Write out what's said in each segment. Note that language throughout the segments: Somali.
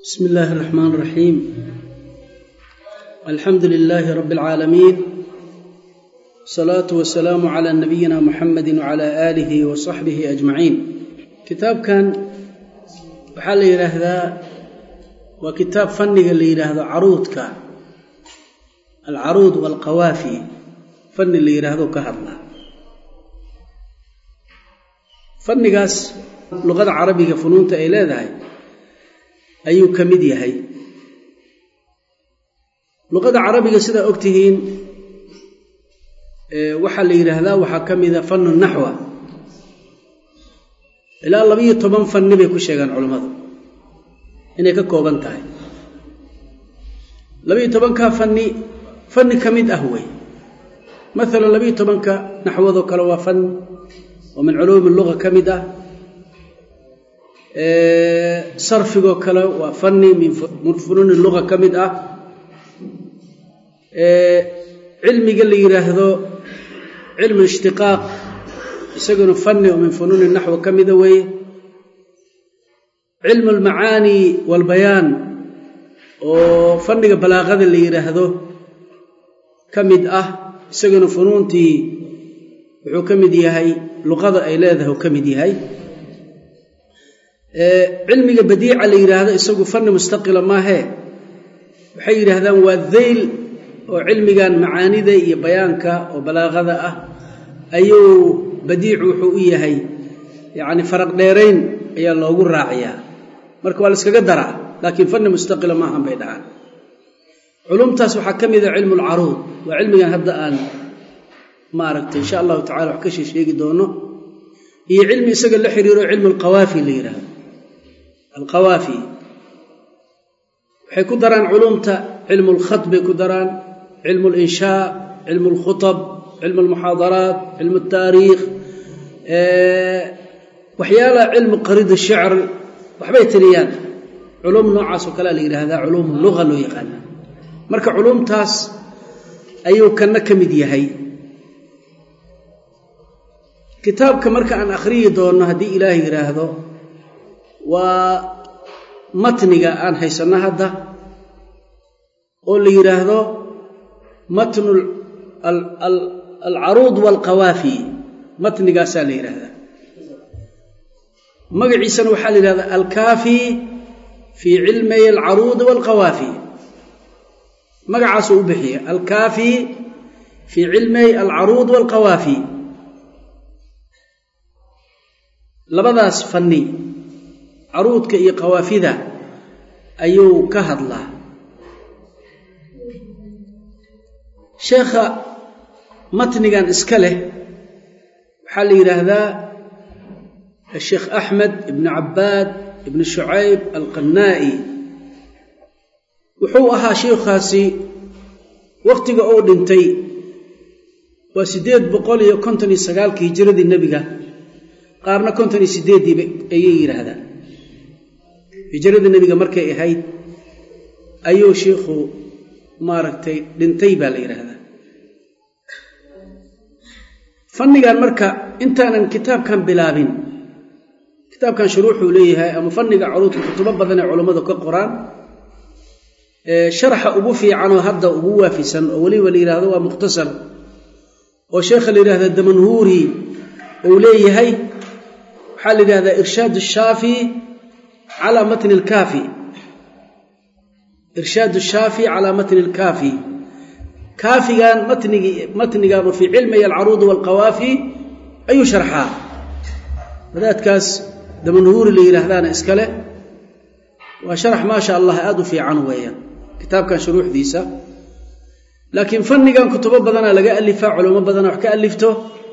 بسم الله الرحمن الرحيم الحمد لله رب العالمين الصلاة والسلام على نبينا محمد وعلى آله وصحبه أجمعين كتاب كان waxaa la yidhaahdaa waa kitaab fanniga la yidhaahdo caruudka alcaruud waalqawaafi fanni la yidhaahdo ka hadla fannigaas luqada carabiga funuunta ay leedahay ayuu ka mid yahay luqada carabiga sidaa og tihiin waxaa la yidhaahdaa waxaa ka mida fannu naxwa ilaa labiyo toban fanni bay ku sheegaan culammadu inay ka kooban tahay labiyo tobankaa fanni fanni ka mid ah wey maalan labiyo tobanka naxwadoo kale waa fan oo min culuumi luga ka mid ah sarfigoo kale waa fanni min funuuni luga ka mid ah cilmiga la yidhaahdo cilmu ishtiqaaq isaguna fanni oo min funuuni naxwi ka mida weeye cilmu almacaani waalbayaan oo fanniga balaaqada la yidhaahdo ka mid ah isaguna funuuntii wuxuu ka mid yahay luqada ay leedahay uu ka mid yahay cilmiga badiica la yidhaahdo isagu fanni mustaqila maahee waxay yidhaahdaan waa deyl oo cilmigan macaanida iyo bayaanka oo balaaqada ah ayuu badiicu wuxuu u yahay yacni faraq dheerayn ayaa loogu raaciyaa marka waa la iskaga daraa laakiin fanni mustaqila maahan bay dhahaan culumtaas waxaa ka mida cilmu alcaruud waa cilmigan hadda aan maaragtay insha allahu tacala wax ka shee sheegi doono iyo cilmi isaga la xiriiro cilmu alqawaafi la yidhaahdo alqawaafi waxay ku daraan culumta cilmu alkhat bay ku daraan cilmu alinshaa cilmu alkhutab cilmu almuxaadaraat cilmu altaariikh waxyaalaha cilmu qarid shicr waxbay tiriyaan culum noocaas oo kalea la yidhaahdaa culuum luga loo yaqaana marka culumtaas ayuu kanna ka mid yahay kitaabka marka aan akhriyi doonno haddii ilaah yidhaahdo waa matniga aan haysanno hadda oo la yidhaahdo matnu alcaruud waalqawaafi matnigaasaa la yidhaahdaa magaciisana waxaa la yidhahdaa alkaafi fii cilmay alcaruudi waalqawaafi magacaasuu u bixiya alkaafi fii cilmay alcaruud waalqawaafi labadaas fanni caruudka iyo qawaafida ayuu ka hadlaa sheekha matnigan iska leh waxaa la yidhaahdaa asheekh axmed ibnu cabbaad ibnu shucayb alqannaa'i wuxuu ahaa sheikhaasi wakhtiga uu dhintay waa siddeed boqol iyo konton iyo sagaalkii hijiradii nebiga qaarna konton iyo siddeeddiiba ayay yidhaahdaan hijiradii nebiga markay ahayd ayuu shiikhu maaragtay dhintay baa la yidhaahdaa fannigan marka intaanan kitaabkan bilaabin kitaabkan shuruuxuu leeyahay ama fanniga curuudka kutubo badan ee culammadu ka qoraan sharaxa ugu fiicanoo hadda ugu waafisan oo weliba la yidhahdo waa mukhtasar oo sheekha la yidhahda damanhuuri uu leeyahay waxaa la yidhahdaa irshaad shaafi calaa matni alkaafi irshaad shaafi calaa matni alkaafi kaafigan matnigi matnigaanu fii cilmay alcaruudi waalqawaafi ayuu sharxaa wadaadkaas damanhuuri la yidhaahdaana iska leh waa sharax maasha allah aada u fiican weeyaan kitaabkan shuruuxdiisa laakiin fannigan kutubo badanaa laga alifaa culamo badana wax ka alifto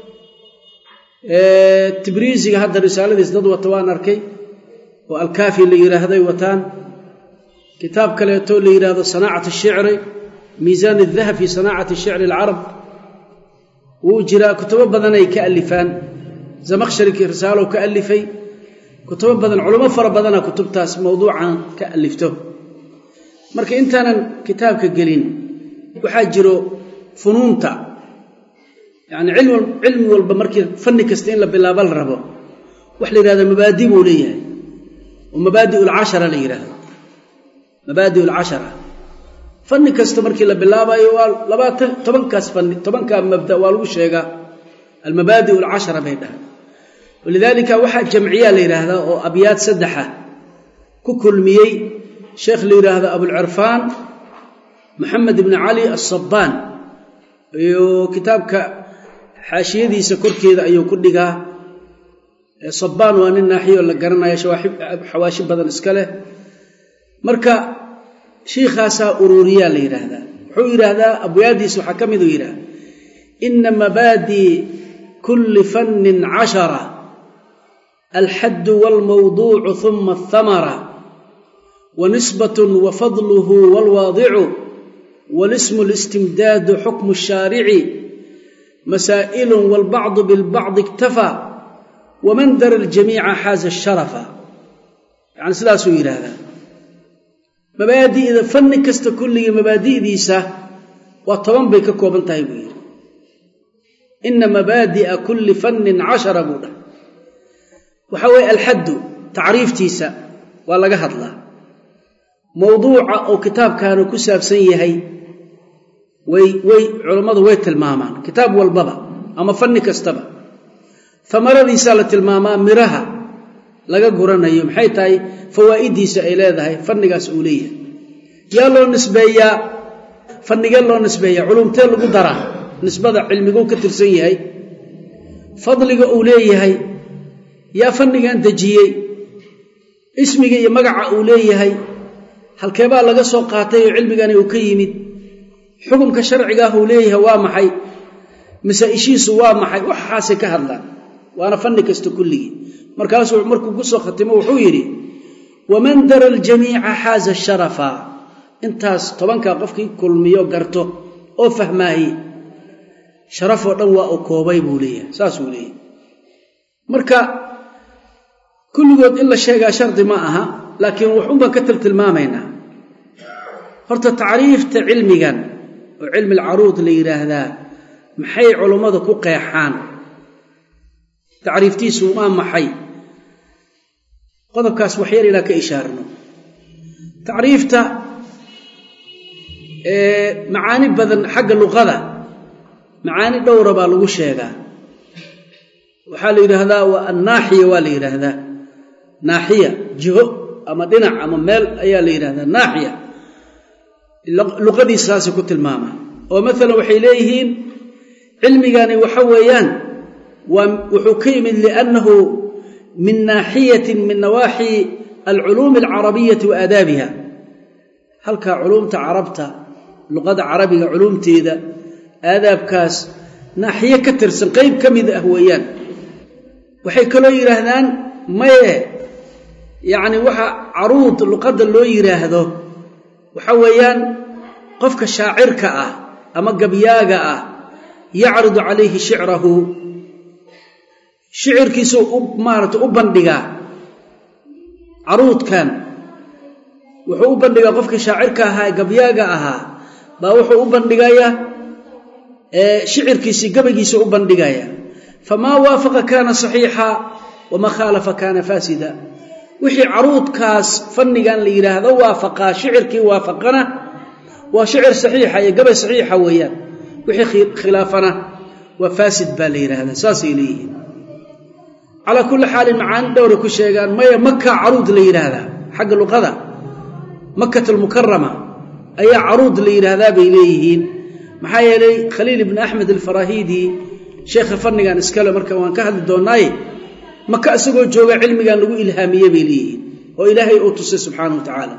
tibriisiga hadda risaaladiis dad wata waan arkay oo alkaafi la yidhaahday wataan kitaab kaleeto la yidhaahdo sanaacat ashicri miisaan adahab fi sanaacati shicri alcarab wuu jiraa kutubo badanay ka alifaan zamakshari risaalow ka alifay kutubo badan culamo fara badana kutubtaas mowduucan ka alifto marka intaanan kitaabka gelin waxaa jiro funuunta yacni cilmi walba markii fanni kasta in la bilaabo la rabo wax la yidhahda mabaadi buu leeyahay oo mabaadi ulcashara la yidhaahdo mabaadi alcashara fanni kasta markii la bilaabayo waa labaatan tobankaas fanni tobankaa mabda waa lagu sheegaa almabaadi alcashara bay dhahay walidaalika waxaa jamciyaa la yidhaahdaa oo abyaad saddexa ku kulmiyey sheekh la yidhaahdo abulcirfaan maxamed ibni cali asabaan iyo kitaabka xaashiyadiisa korkeeda ayuu ku dhigaa sabaan waa nin naaxiyo la garanaya xawaashi badan iska leh marka shiikhaasaa ururiyaa la yidhaahdaa wuxuu yidhaahdaa abwaadiis waxaa ka miduu yidhahda ina mabaadii kulli fannin cashara alxaddu waalmawduucu uma athamara wanisbatun wafadluhu waalwaadicu walismu listimdaadu xukmu shaarici masaa'ilun waalbacdu bilbacdi iktafaa waman dara aljamiica xaaza sharafa yani sidaasuu yidhaahdaa mabaadi'da fanni kasta kulligii mabaadi'diisa waa toban bay ka kooban tahay buu yidhi ina mabaadi'a kulli fannin cashara buu dhahay waxaa weeye alxaddu tacriiftiisa waa laga hadlaa mowduuca oo kitaabkaanu ku saabsan yahay way way culammadu way tilmaamaan kitaab walbaba ama fanni kastaba amaradiisaa la tilmaamaa miraha laga guranayo maxay tahay fawaa'idiisa ay leedahay fannigaas uu leeyahay yaa loo nisbeeyaa fannigee loo nisbeeyaa culumtee lagu daraa nisbada cilmiguu ka tirsan yahay fadliga uu leeyahay yaa fannigan dejiyey ismiga iyo magaca uu leeyahay halkeebaa laga soo qaatay oo cilmigani uu ka yimid xukumka sharcigaah uu leeyahay waa maxay masaa-ishiisu waa maxay waxaasay ka hadlaan waana fanni kasta kulligii markaasuu markuu ku soo khatimo wuxuu yidhi waman dara aljamiica xaaza sharafa intaas tobankaa qofkii kulmiyo garto oo fahmaaye sharafoo dhan waa uu koobay buu leeyahay saasuu leeyahay marka kulligood in la sheegaa shardi ma aha laakiin waxun baan ka tiltilmaamaynaa horta tacriifta cilmigan oo cilmi alcaruud la yidhaahdaa maxay culummadu ku qeexaan tacriiftiisu waa maxay qodobkaas waxyar inaan ka ishaarno tacriifta macaani badan xagga luqada macaani dhowra baa lagu sheegaa waxaa la yidhaahdaa waa annaaxiya waa la yidhaahdaa naaxiya jiho ama dhinac ama meel ayaa la yidhahdaa naaxiya luqadiisaasay ku tilmaamaa oo maalan waxay leeyihiin cilmigani waxa weeyaan waa wuxuu ka yimid liannahu min naaxiyatin min nawaaxi alculuumi alcarabiyati wa aadaabiha halkaa culuumta carabta luqada carabiga culuumteeda aadaabkaas naaxiye ka tirsan qeyb ka mid ah weeyaan waxay kaloo yidhaahdaan maye yacni waxa caruud luqadda loo yidhaahdo waxa weeyaan qofka shaacirka ah ama gabyaaga ah yacridu calayhi shicrahu shicirkiisuu u maarata u bandhigaa caruudkan wuxuu u bandhigaa qofkii shaacirka ahaa ee gabyaaga ahaa baa wuxuu u bandhigayaa shicirkiisii gabaygiisa u bandhigaya famaa waafaqa kaana saxiixa wamaa khaalafa kaana faasida wixii caruudkaas fannigan la yidhaahdo waafaqaa shicirkii waafaqana waa shicir saxiixa iyo gabay saxiixa weeyaan wixii khilaafana waa faasid baa la yidhaahdaa saasay leeyihiin calaa kulli xaalin macaani dhowray ku sheegaan maya maka caruud la yidhaahdaa xagga luqada makat almukarama ayaa caruud la yidhaahdaa bay leeyihiin maxaa yeelay khaliil ibni axmed alfarahidi sheekha fannigan iskale marka waan ka hadli doonnaaye maka isagoo jooga cilmigan lagu ilhaamiye bay leeyihiin oo ilaahay uu tusay subxaana wa tacaala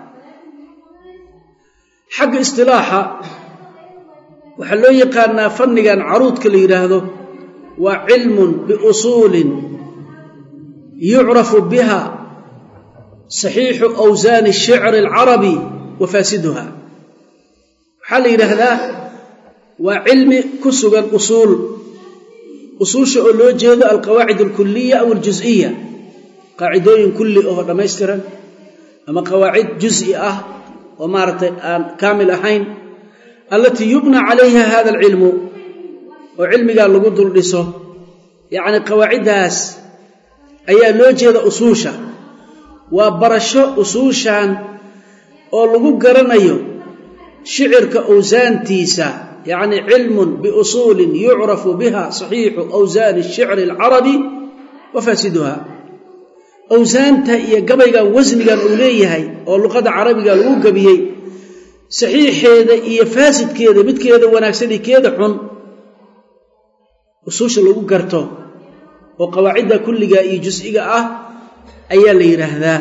xagga istilaaxa waxaa loo yaqaanaa fannigan caruudka la yidhaahdo waa cilmun biusuulin yucrafu biha saxiixu awsaani shicri alcarabi wa faasiduha waxaa la yidhaahdaa waa cilmi ku sugan usuul usuusha oo loo jeedo alqawaacid alkuliya aw aljus'iya qaacidooyin kulli oo dhammaystiran ama qawaacid jus'i ah oo maaragtay aan kaamil ahayn allatii yubna calayha hada alcilmu oo cilmigaa lagu dul dhiso yacni qawaaciddaas ayaa loo jeeda usuusha waa barasho usuushan oo lagu garanayo shicirka awsaantiisa yacni cilmun biusuulin yucrafu biha saxiixu awsaani shicri alcarabi wa faasiduha awsaanta iyo gabaygan wasnigan uu leeyahay oo luqada carabiga lagu gebiyey saxiixeeda iyo faasidkeeda midkeeda wanaagsan iyo keeda xun usuusha lagu garto oo qawaacidda kulliga iyo jus'iga ah ayaa la yidhaahdaa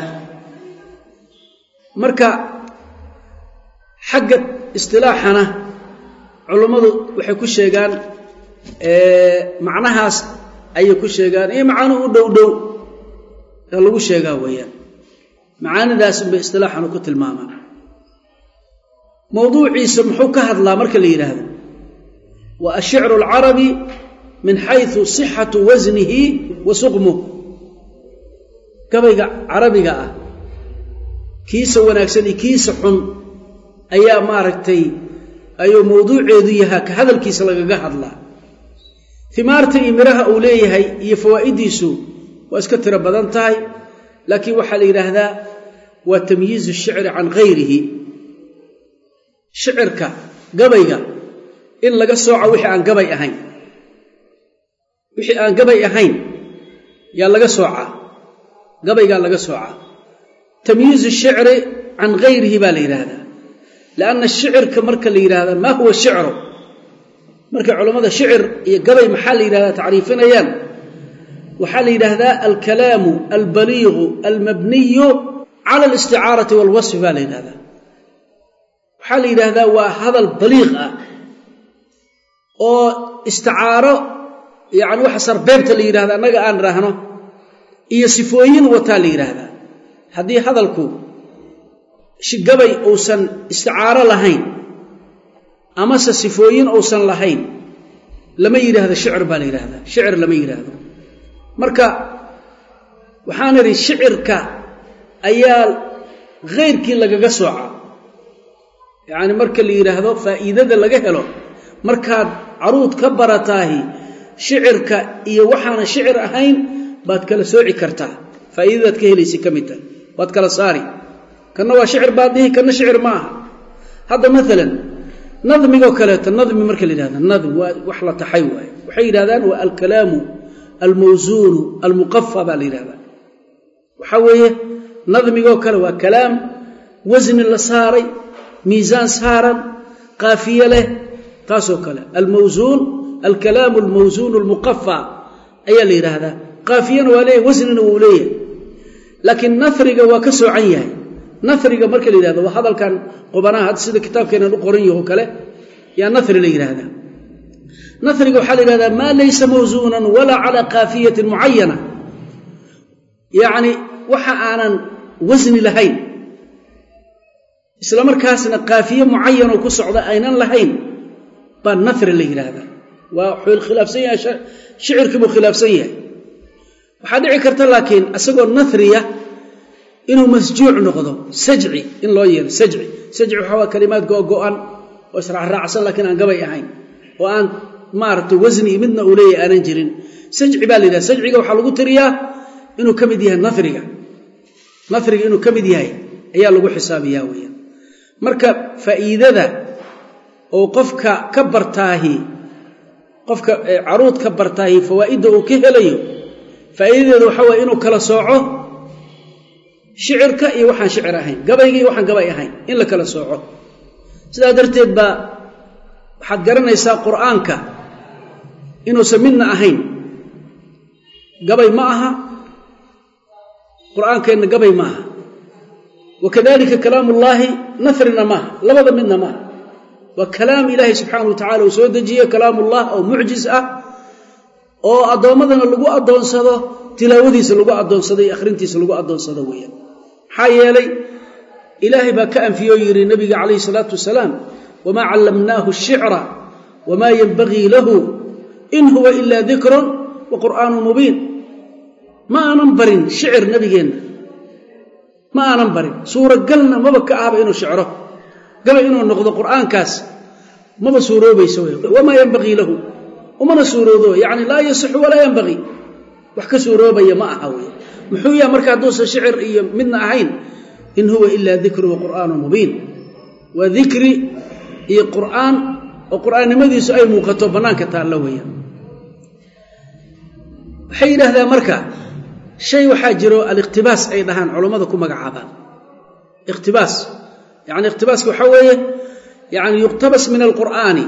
marka xagga istilaaxana culummadu waxay ku sheegaan macnahaas ayay ku sheegaan iyo macanuhu u dhow dhow ee lagu sheegaa weeyaan macaanidaas unbay istilaaxanu ku tilmaamaan mowduuciisa muxuu ka hadlaa marka la yidhaahdo wa ashicru alcarabi min xaysu sixatu wasnihi wa suqmuh gabayga carabiga ah kiisa wanaagsan iyo kiisa xun ayaa maaragtay ayuu mowduuceedu yahaa ka hadalkiisa lagaga hadlaa himaarta iyo midhaha uu leeyahay iyo fawaa'idiisu waa iska tiro badan tahay laakiin waxaa la yidhaahdaa waa tamyiizu shicri can gayrihi shicirka gabayga in laga sooco wixii aan gabay ahayn wixii aan gabay ahayn yaa laga soocaa gabaygaa laga soocaa tamyiizu shicri can gayrihi baa la yidhaahdaa lianna shicirka marka la yidhahda maa huwa shicru markay culammada shicir iyo gabay maxaa la yidhahdaa tacriifinayaan waxaa la yidhaahdaa alkalaamu albaliiqu almabniyu cala alisticaarati walwasfi baa la yidhahdaa waxaa la yidhaahdaa waa hadal baliiq ah oo isticaaro yacni waxa sarbeebta la yidhahda annaga aan idhaahno iyo sifooyin wataa la yidhaahdaa haddii hadalku gabay uusan isticaaro lahayn amase sifooyin uusan lahayn lama yidhaahdo shicir baa la yidhahdaa shicir lama yidhaahdo marka waxaan idhi shicirka ayaa khayrkii lagaga soocaa yacni marka la yidhaahdo faa'iidada laga helo markaad caruud ka barataahi shicirka iyo waxaana shicir ahayn baad kala sooci kartaa faa'iidadaad ka helaysa ka mid tahay waad kala saari kanna waa shicir baad dhihi kanna shicir ma aha hadda maalan nadmigoo kaleeto nadmi marka la yidhahda nadm waa wax la taxay waaye waxay yidhahdaan waa alkalaamu almawsuunu almuqafa baa la yidhahdaa waxaa weeye nadmigoo kale waa kalaam wasni la saaray miisaan saaran qaafiye leh taasoo kale almawsuun alkalaamu almawsuunu almuqafa ayaa la yidhaahdaa qaafiyana waa leeyahy wasnina wuu leeyahay laakiin nahriga waa ka soocan yahay nahriga marka la yidhahdo waa hadalkan qubanaha hadda sida kitaabkeenan u qoran yaho kale yaa nahri la yidhaahdaa nahriga waxaa la yidhahdaa maa laysa mawsuunan walaa calaa kaafiyatin mucayana yacni waxa aanan wasni lahayn isla markaasna kaafiye mucayanoo ku socda aynan lahayn baa nahri la yidhaahdaa waa wuxuu khilaafsan yahay shicirkii buu khilaafsan yahay waxaa dhici karta laakiin isagoo nahriya inuu masjuuc noqdo sajci in loo yeelo sajci sajci waxaa waa kalimaad googo'an oo israacraacsan laakiin aan gabay ahayn oo aan maaragtay wasni midna uu leeyahay aanan jirin sajci baa la yidhaha sajciga waxaa lagu tiriyaa inuu ka mid yahay nahriga nahriga inuu ka mid yahay ayaa lagu xisaabiyaa weeyaan marka faa'iidada oo qofka ka bartaahi qofka caruud ka bartaahi fawaa'idda uu ka helayo faa'iidadeedu waxaa waye inuu kala sooco shicirka iyo waxaan shicir ahayn gabayga iyo waxaan gabay ahayn in la kala sooco sidaa darteed baa waxaad garanaysaa qur'aanka inuusan midna ahayn gabay ma aha qur'aankeenna gabay ma aha wakadalika kalaamullaahi nafrina maaha labada midna maaha waa kalaam ilaahay subxaanau wa tacala uu soo dejiye kalaamullah oo mucjis ah oo addoommadana lagu addoonsado tilaawadiisa lagu addoonsado iyo akhrintiisa lagu addoonsado weeyaan maxaa yeelay ilaahay baa ka anfiye oo yidhi nabiga calayhi salaatu wasalaam wamaa callamnaahu shicra wamaa yenbagii lahu in huwa ilaa dikrun wa qur'aanun mubiin ma aanan barin shicir nabigeenna ma aanan barin suuragalna maba ka ahba inuu shicro gabay inuu noqdo qur'aankaas maba suuroobayso wamaa yenbagii lahu umana suuroodo yacni laa yasixu walaa yenbagii wax ka suuroobaya ma aha wey muxuu yaha marka hadduusan shicir iyo midna ahayn in huwa ilaa dikru wa qur'aanu mubiin waa dikri iyo qur'aan oo qur'aannimadiisu ay muuqato bannaanka taallo weeyaan waxay yidhaahdaan marka shay waxaa jiro aliqtibaas ay dhahaan culammada ku magacaabaan iqtibaas yani iqtibaaska waxaa weeye yani yuqtabas min alqur'aani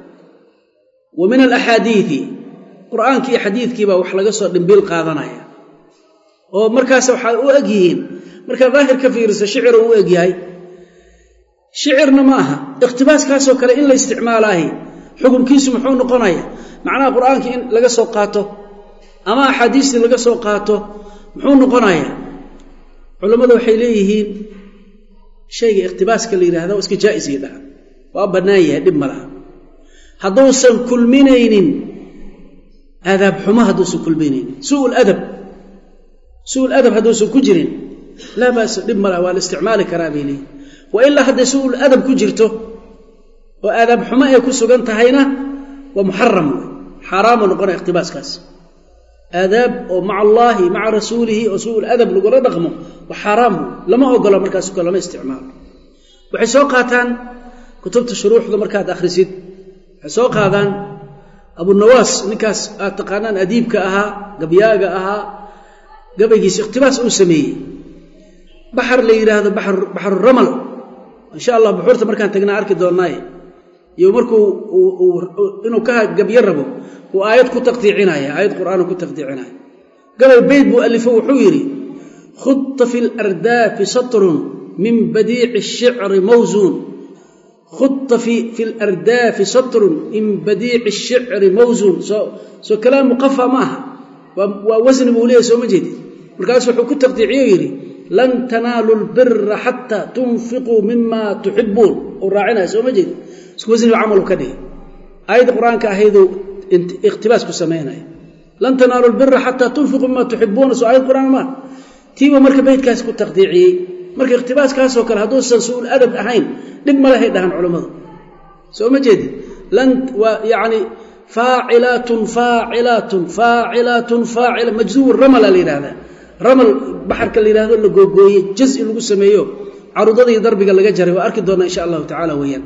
wa min alaxaadiidi qur'aankii iyo xadiidkii baa wax laga soo dhimbiil qaadanaya oo markaas waxaa u eg yihiin markaa daahir ka fiirisa shiciro u eg yahay shicirna ma aha iqhtibaaskaasoo kale in la isticmaalaahi xukunkiisu muxuu noqonaya macnaha qur'aankii in laga soo qaato ama axaadiistii laga soo qaato muxuu noqonaya culammadu waxay leeyihiin shayga iqhtibaaska la yidhahda waa iska jaa'isii dhaha waa bannaan yahay dhib ma laha hadduusan kulminaynin aadaab xumo hadduusan kulminaynin su'ul adab su'ul adab hadduusan ku jirin laa ba'sa dhib ma laha waa la isticmaali karaa bay leeyihin wa ilaa hadday su'ul adab ku jirto oo aadaab xumo ay ku sugan tahayna waa muxaram wey xaaraamu noqonaya iqhtibaaskaas aadaab oo maca allaahi maca rasuulihi oo su'ul adab lagula dhaqmo waa xaaraam lama ogolo markaas ko lama isticmaalo waxay soo qaataan kutubta shuruuxda markaad akhrisid waxay soo qaadaan abunawaas ninkaas aad taqaanaan adiibka ahaa gabyaaga ahaa gabaygiisa ikhtibaas uu sameeyey baxar la yidhaahdo baxruramal insha allah buxuurta markaan tagnaa arki doonnaaye iyo markuu inuu ka gabyo rabo uu aayad ku taqdiicinaya aayad qur'aanu ku taqdiicinaya gabay beyd buu alifo wuxuu yidhi khudta fi lardaafi satrun min badiici shicri mawsuun khudta fi lardaafi satrun min badiici shicri mawsuun soo soo kalaam muqafa ma aha waa wasni buu leeyahy soo ma jeedid markaasu wuxuu ku taqdiiciye o yidhi lan tanaalu lbira xataa tunfiquu mima tuxibuun uu raacinaya soo ma jeedid isku wasnigu camalu ka dhigay aayadda qur-aanka ahayduu ikhtibaas ku samaynaya lan tanaalu lbira xataa tunfiquu mima tuxibuuna soo aayad qur'aan maa tiiba marka beydkaas ku taqdiiciyey marka ikhtibaaskaasoo kale hadduusan su'ul adab ahayn dhib ma lehay dhahan culammadu soo ma jeedid lan waa yacni faacilaatun faacilaatun faacilaatun faacila majzuub ramala la yidhahdaa ramal baxarka la yidhahdo la googooyey jazi lagu sameeyo carudadii darbiga laga jaray waa arki doonnaa insha allahu tacala weeyaan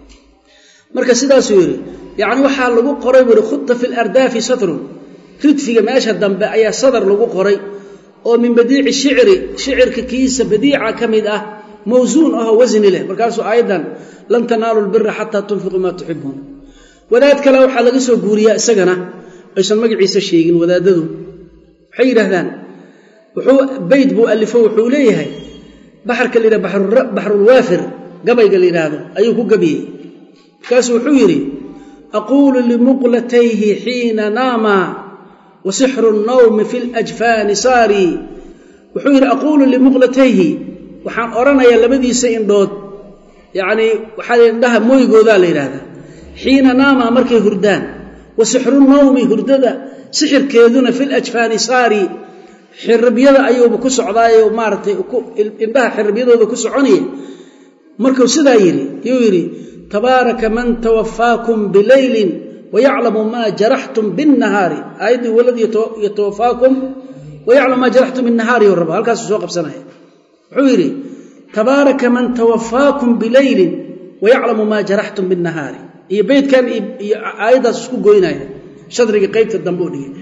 marka sidaasuu yidhi yacni waxaa lagu qoray buu yihi khudta fi lardaafi satrun ridfiga meesha dambe ayaa sadar lagu qoray oo min badiici shicri shicirka kiisa badiica ka mid ah mawsuun ahoo wasni leh markaasuu aayaddan lan tanaalu lbira xataa tunfiquu maa tuxibuun wadaad kale waxaa laga soo guuriyaa isagana aysan magaciisa sheegin wadaadadu waxay yidhaahdaan wuxuu beyd buu alifo wuxuu leeyahay baxarka la yidhah baxrulwaafir gabayga la yidhaahdo ayuu ku gabiyey markaasuu wuxuu yidhi aquulu limuqlatayhi xiina naama wa sixru nnawmi fi ljfaani saarii wuxuu yidhi aquulu limuqlatayhi waxaan odhanayaa labadiisa indhood yacnii waxaa indhaha mooygoodaa la yidhaahdaa xiina naama markay hurdaan wa sixru nawmi hurdada sixirkeeduna fi ljfaani saari xiribyada ayuuba ku socdaayo maaratay indhaha xiribyadooda ku soconaya markuu sidaa yidhi yuu yidhi tabaaraka man tawafaakum bileylin wayaclamu maa jaraxtum binnahaari aayaddii walad yatawafaakum wayaclamu maa jaraxtum binnahaari yo raba halkaasuu soo qabsanaya wuxuu yidhi tabaaraka man tawafaakum bileylin wayaclamu maa jaraxtum binnahaari iyo beydkan iyo aayaddaas isku goynaya shadriga qaybta dambe u dhigay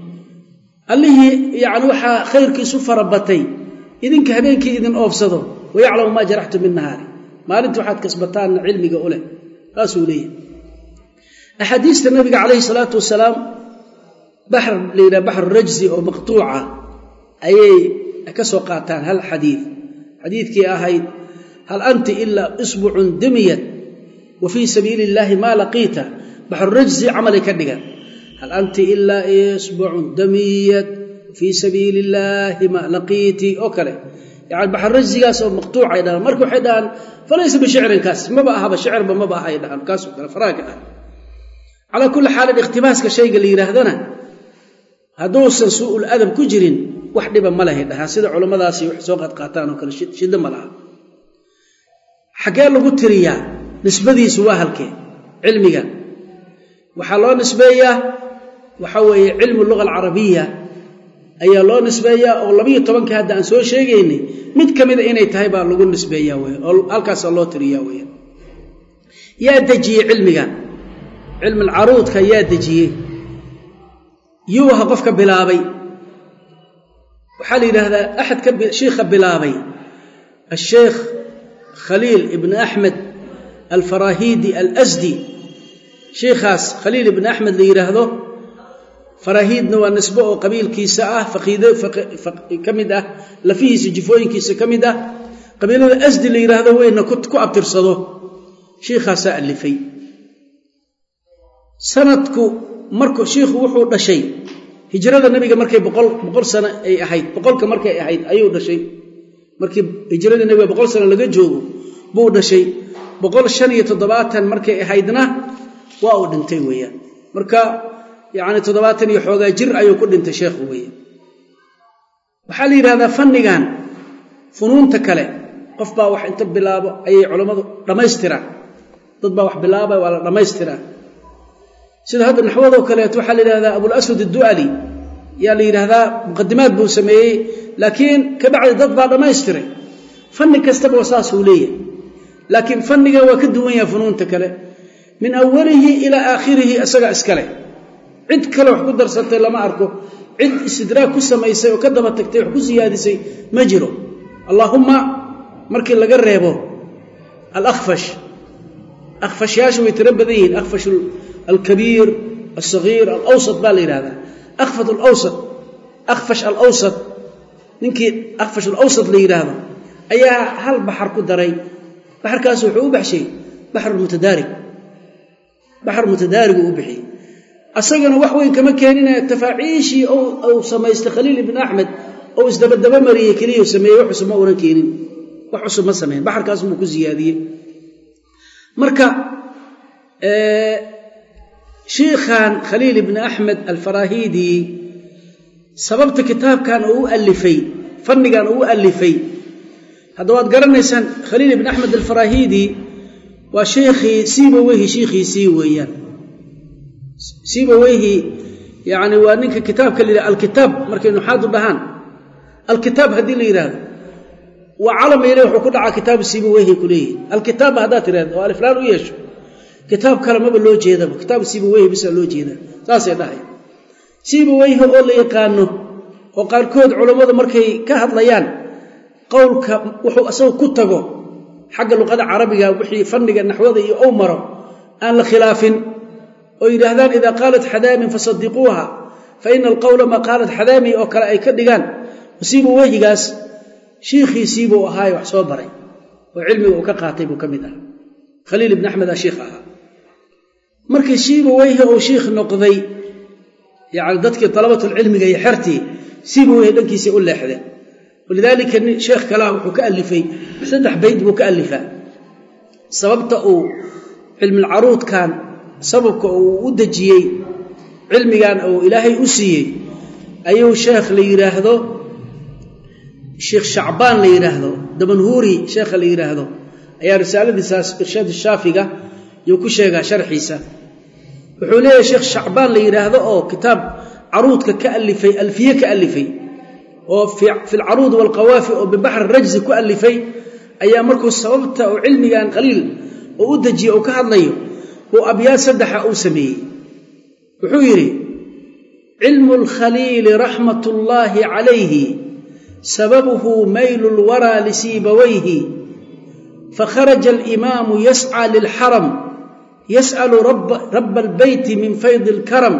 allihii yani waxaa khayrkiisu farabatay idinka habeenkii idin oofsado wayaclamu maa jaraxtum binnahaari maalintii waxaad kasbataanna cilmiga u leh saasuu leeyahay axaadiista nabiga calayhi salaatu wasalaam baxr la yidhaha baxru rajsi oo maqtuuca ayay ka soo qaataan hal xadiid xadiidkii ahayd hal anti ilaa isbucun damiyat wa fii sabiili illaahi maa laqiita baxru rajsi camalay ka dhigan hal anti ilaa isbucun damiyat fii sabiili illaahi maa laqiiti oo kale yani baxru rajsigaas oo maqtuucay dhahaan marka waxay dhahaan falaysa bishicrin kaas maba ahaba shicirba maba ahay dhahaan kaasoo kale faraaga ah calaa kulli xaalin ikhtibaaska shayga la yidhaahdana hadduusan suu'ul adab ku jirin wax dhiba ma lahay dhahaan sida culammadaasi wax soo qaadqaataan oo kale shiddo ma laha xaggee lagu tiriyaa nisbadiisu waa halkee cilmiga waxaa loo nisbeeyaa waxaa weeye cilmu luga alcarabiya ayaa loo nisbeeyaa oo labayo tobankii hadda aan soo sheegaynay mid ka mida inay tahay baa lagu nisbeeyaa wey oo halkaasaa loo tiriyaa weya yaa dejiyey cilmigan cilmi alcaruudka yaa dejiyey yuu aha qofka bilaabay waxaa la yidhaahdaa axad ka shiikha bilaabay asheekh khaliil ibn axmed alfarahidi alasdi shiikhaas khaliil ibn axmed la yidhaahdo faraahiidna waa nisbo oo qabiilkiisa ah faqiid ka mid ah lafihiisa jifooyinkiisa ka mid ah qabiilada asdi la yidhaahdo weyna ku abtirsado shiikhaasaa alifay sanadku marku shiikhu wuxuu dhashay hijrada nabiga markay boqol boqol sano ay ahayd boqolka markay ahayd ayuu dhashay markii hijrada nabiga boqol sano laga joogo buu dhashay boqol shan iyo toddobaatan markay ahaydna waa uu dhintay weeyaan marka yacni toddobaatan iyo xoogaa jir ayuu ku dhintay sheekhu weeye waxaa la yidhahdaa fannigan funuunta kale qof baa wax inta bilaabo ayay culammadu dhammaystiraan dad baa wax bilaabaya waa la dhammaystiraa sida hadda naxwadoo kaleeto waxaa la yidhahdaa abulaswad addu'ali yaa la yidhaahdaa muqadimaad buu sameeyey laakiin ka bacdi dad baa dhammaystiray fanni kastaba saasuu leeyahay laakiin fanniga waa ka duwan yaha funuunta kale min awalihi ilaa aakhirihi isagaa iskale cid kale wax ku darsatay lama arko cid istidraag ku samaysay oo ka daba tagtay wax ku siyaadisay ma jiro allaahumma markii laga reebo alakfash akfashyaashu way tiro badan yihiin akfash alkabiir alsagiir alawsat baa la yidhahdaa akfat alawsat akfash alawsat ninkii akfash alawsat la yidhaahdo ayaa hal baxar ku daray baxarkaas wuxuu u baxshay baxr mutadaarig baxar mutadaarigu u bixiyey asagana wax weyn kama keenine tafaaciishii uu samaystay khaliil ibn axmed ou isdabadaba mariyey keliya sameeyey wax cusub ma unan keenin wax cusub ma sameyn baxarkaas buu ku siyaadiyey marka shiikhan khaliil ibn axmed alfarahidi sababta kitaabkan uu u alifay fannigan uu u alifay hadda waad garanaysaan khaliil ibn axmed alfarahidi waa sheikhii siibaweyhi shiikhiisii weeyaan siibaweyhi yani waa ninka kitaabka la yidhah alkitaab markay nuxaadu dhahaan alkitaab haddii la yidhaahdo waa calam ile wuxuu ku dhacaa kitaabu siibaweyhi ku leeyihi alkitaabba haddaad tidhahdo oo aliflaan u yeesho kitaab kale maba loo jeedaba kitaabu siibaweyhi bisa loo jeedaa saasay dhahay siibaweyhi oo la yaqaano oo qaarkood culammadu markay ka hadlayaan qowlka wuxuu isagu ku tago xagga luqada carabiga wixii fanniga naxwada iyo ow maro aan la khilaafin oo yidhaahdaan idaa qaalat xadaamin fasadiquuha fa ina alqowla maa qaalat xadaami oo kale ay ka dhigaan siibuu wehigaas shiikhiisiibuu ahaaye wax soo baray oo cilmiga uu ka qaatay buu ka mid ahaa khaliil ibni axmed aa shiikh ahaa markii siiba weyhi uu shiikh noqday yani dadkii dalabatulcilmiga iyo xertii siiba weyhi dhankiisii u leexdeen walidaalika sheekh kalaha wuxuu ka alifay saddex bayd buu ka alifaa sababta uu cilmilcaruudkan sababka uu u dejiyey cilmigan uu ilaahay u siiyey ayuu sheekh la yidhaahdo sheekh shacbaan la yidhaahdo damanhuuri sheekha la yidhaahdo ayaa risaaladiisaas irshaad shaafiga yuu ku sheegaa sharxiisa wuxuu leeyahay sheekh shacbaan la yidhaahdo oo kitaab caruudka ka alifay alfiye ka alifay oo fi lcaruud walqawaafi oo bibaxri rajzi ku alifay ayaa markuu sababta uu cilmigan qaliil oo u dejiye uu ka hadlayo uu abyaad saddexa uu sameeyey wuxuu yidhi cilmu lkhaliili raxmat ullaahi calayhi sababuhu maylu lwaraa lisiibawayhi fakharaja alimaamu yascى lilxaram yas'alu raba albeyti min faydi اlkaram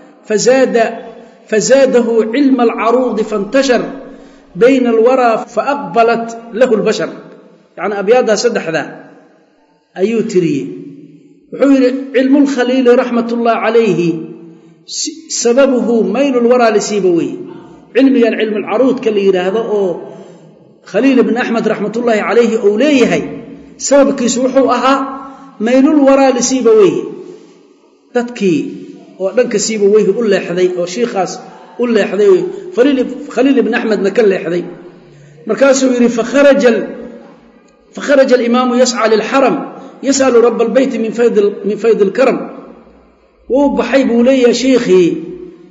fazaadahu cilma alcaruudi faاntashar bayna alwaraa faaqbalat lahu اlbashar yacni abyaaddaa saddexdaa ayuu tiriyey wuxuu yidhi cilmu lkhaliili raxmat ullahi calayhi sababuhu maylu lwaraa lisiibawey cilmigan cilmulcaruudka la yidhaahdo oo khaliil ibni axmed raxmatullaahi calayhi uu leeyahay sababkiisu wuxuu ahaa maylul waraa lisiibaweyhi dadkii oo dhanka siibaweyhi u leexday oo shiikhaas u leexday khaliil ibni axmedna ka leexday markaasuu yidhi fakharaja alimaamu yascى lilxaram yas'alu raba albeyti min faydi اlkaram wuu baxay buu leeyahay shiikhii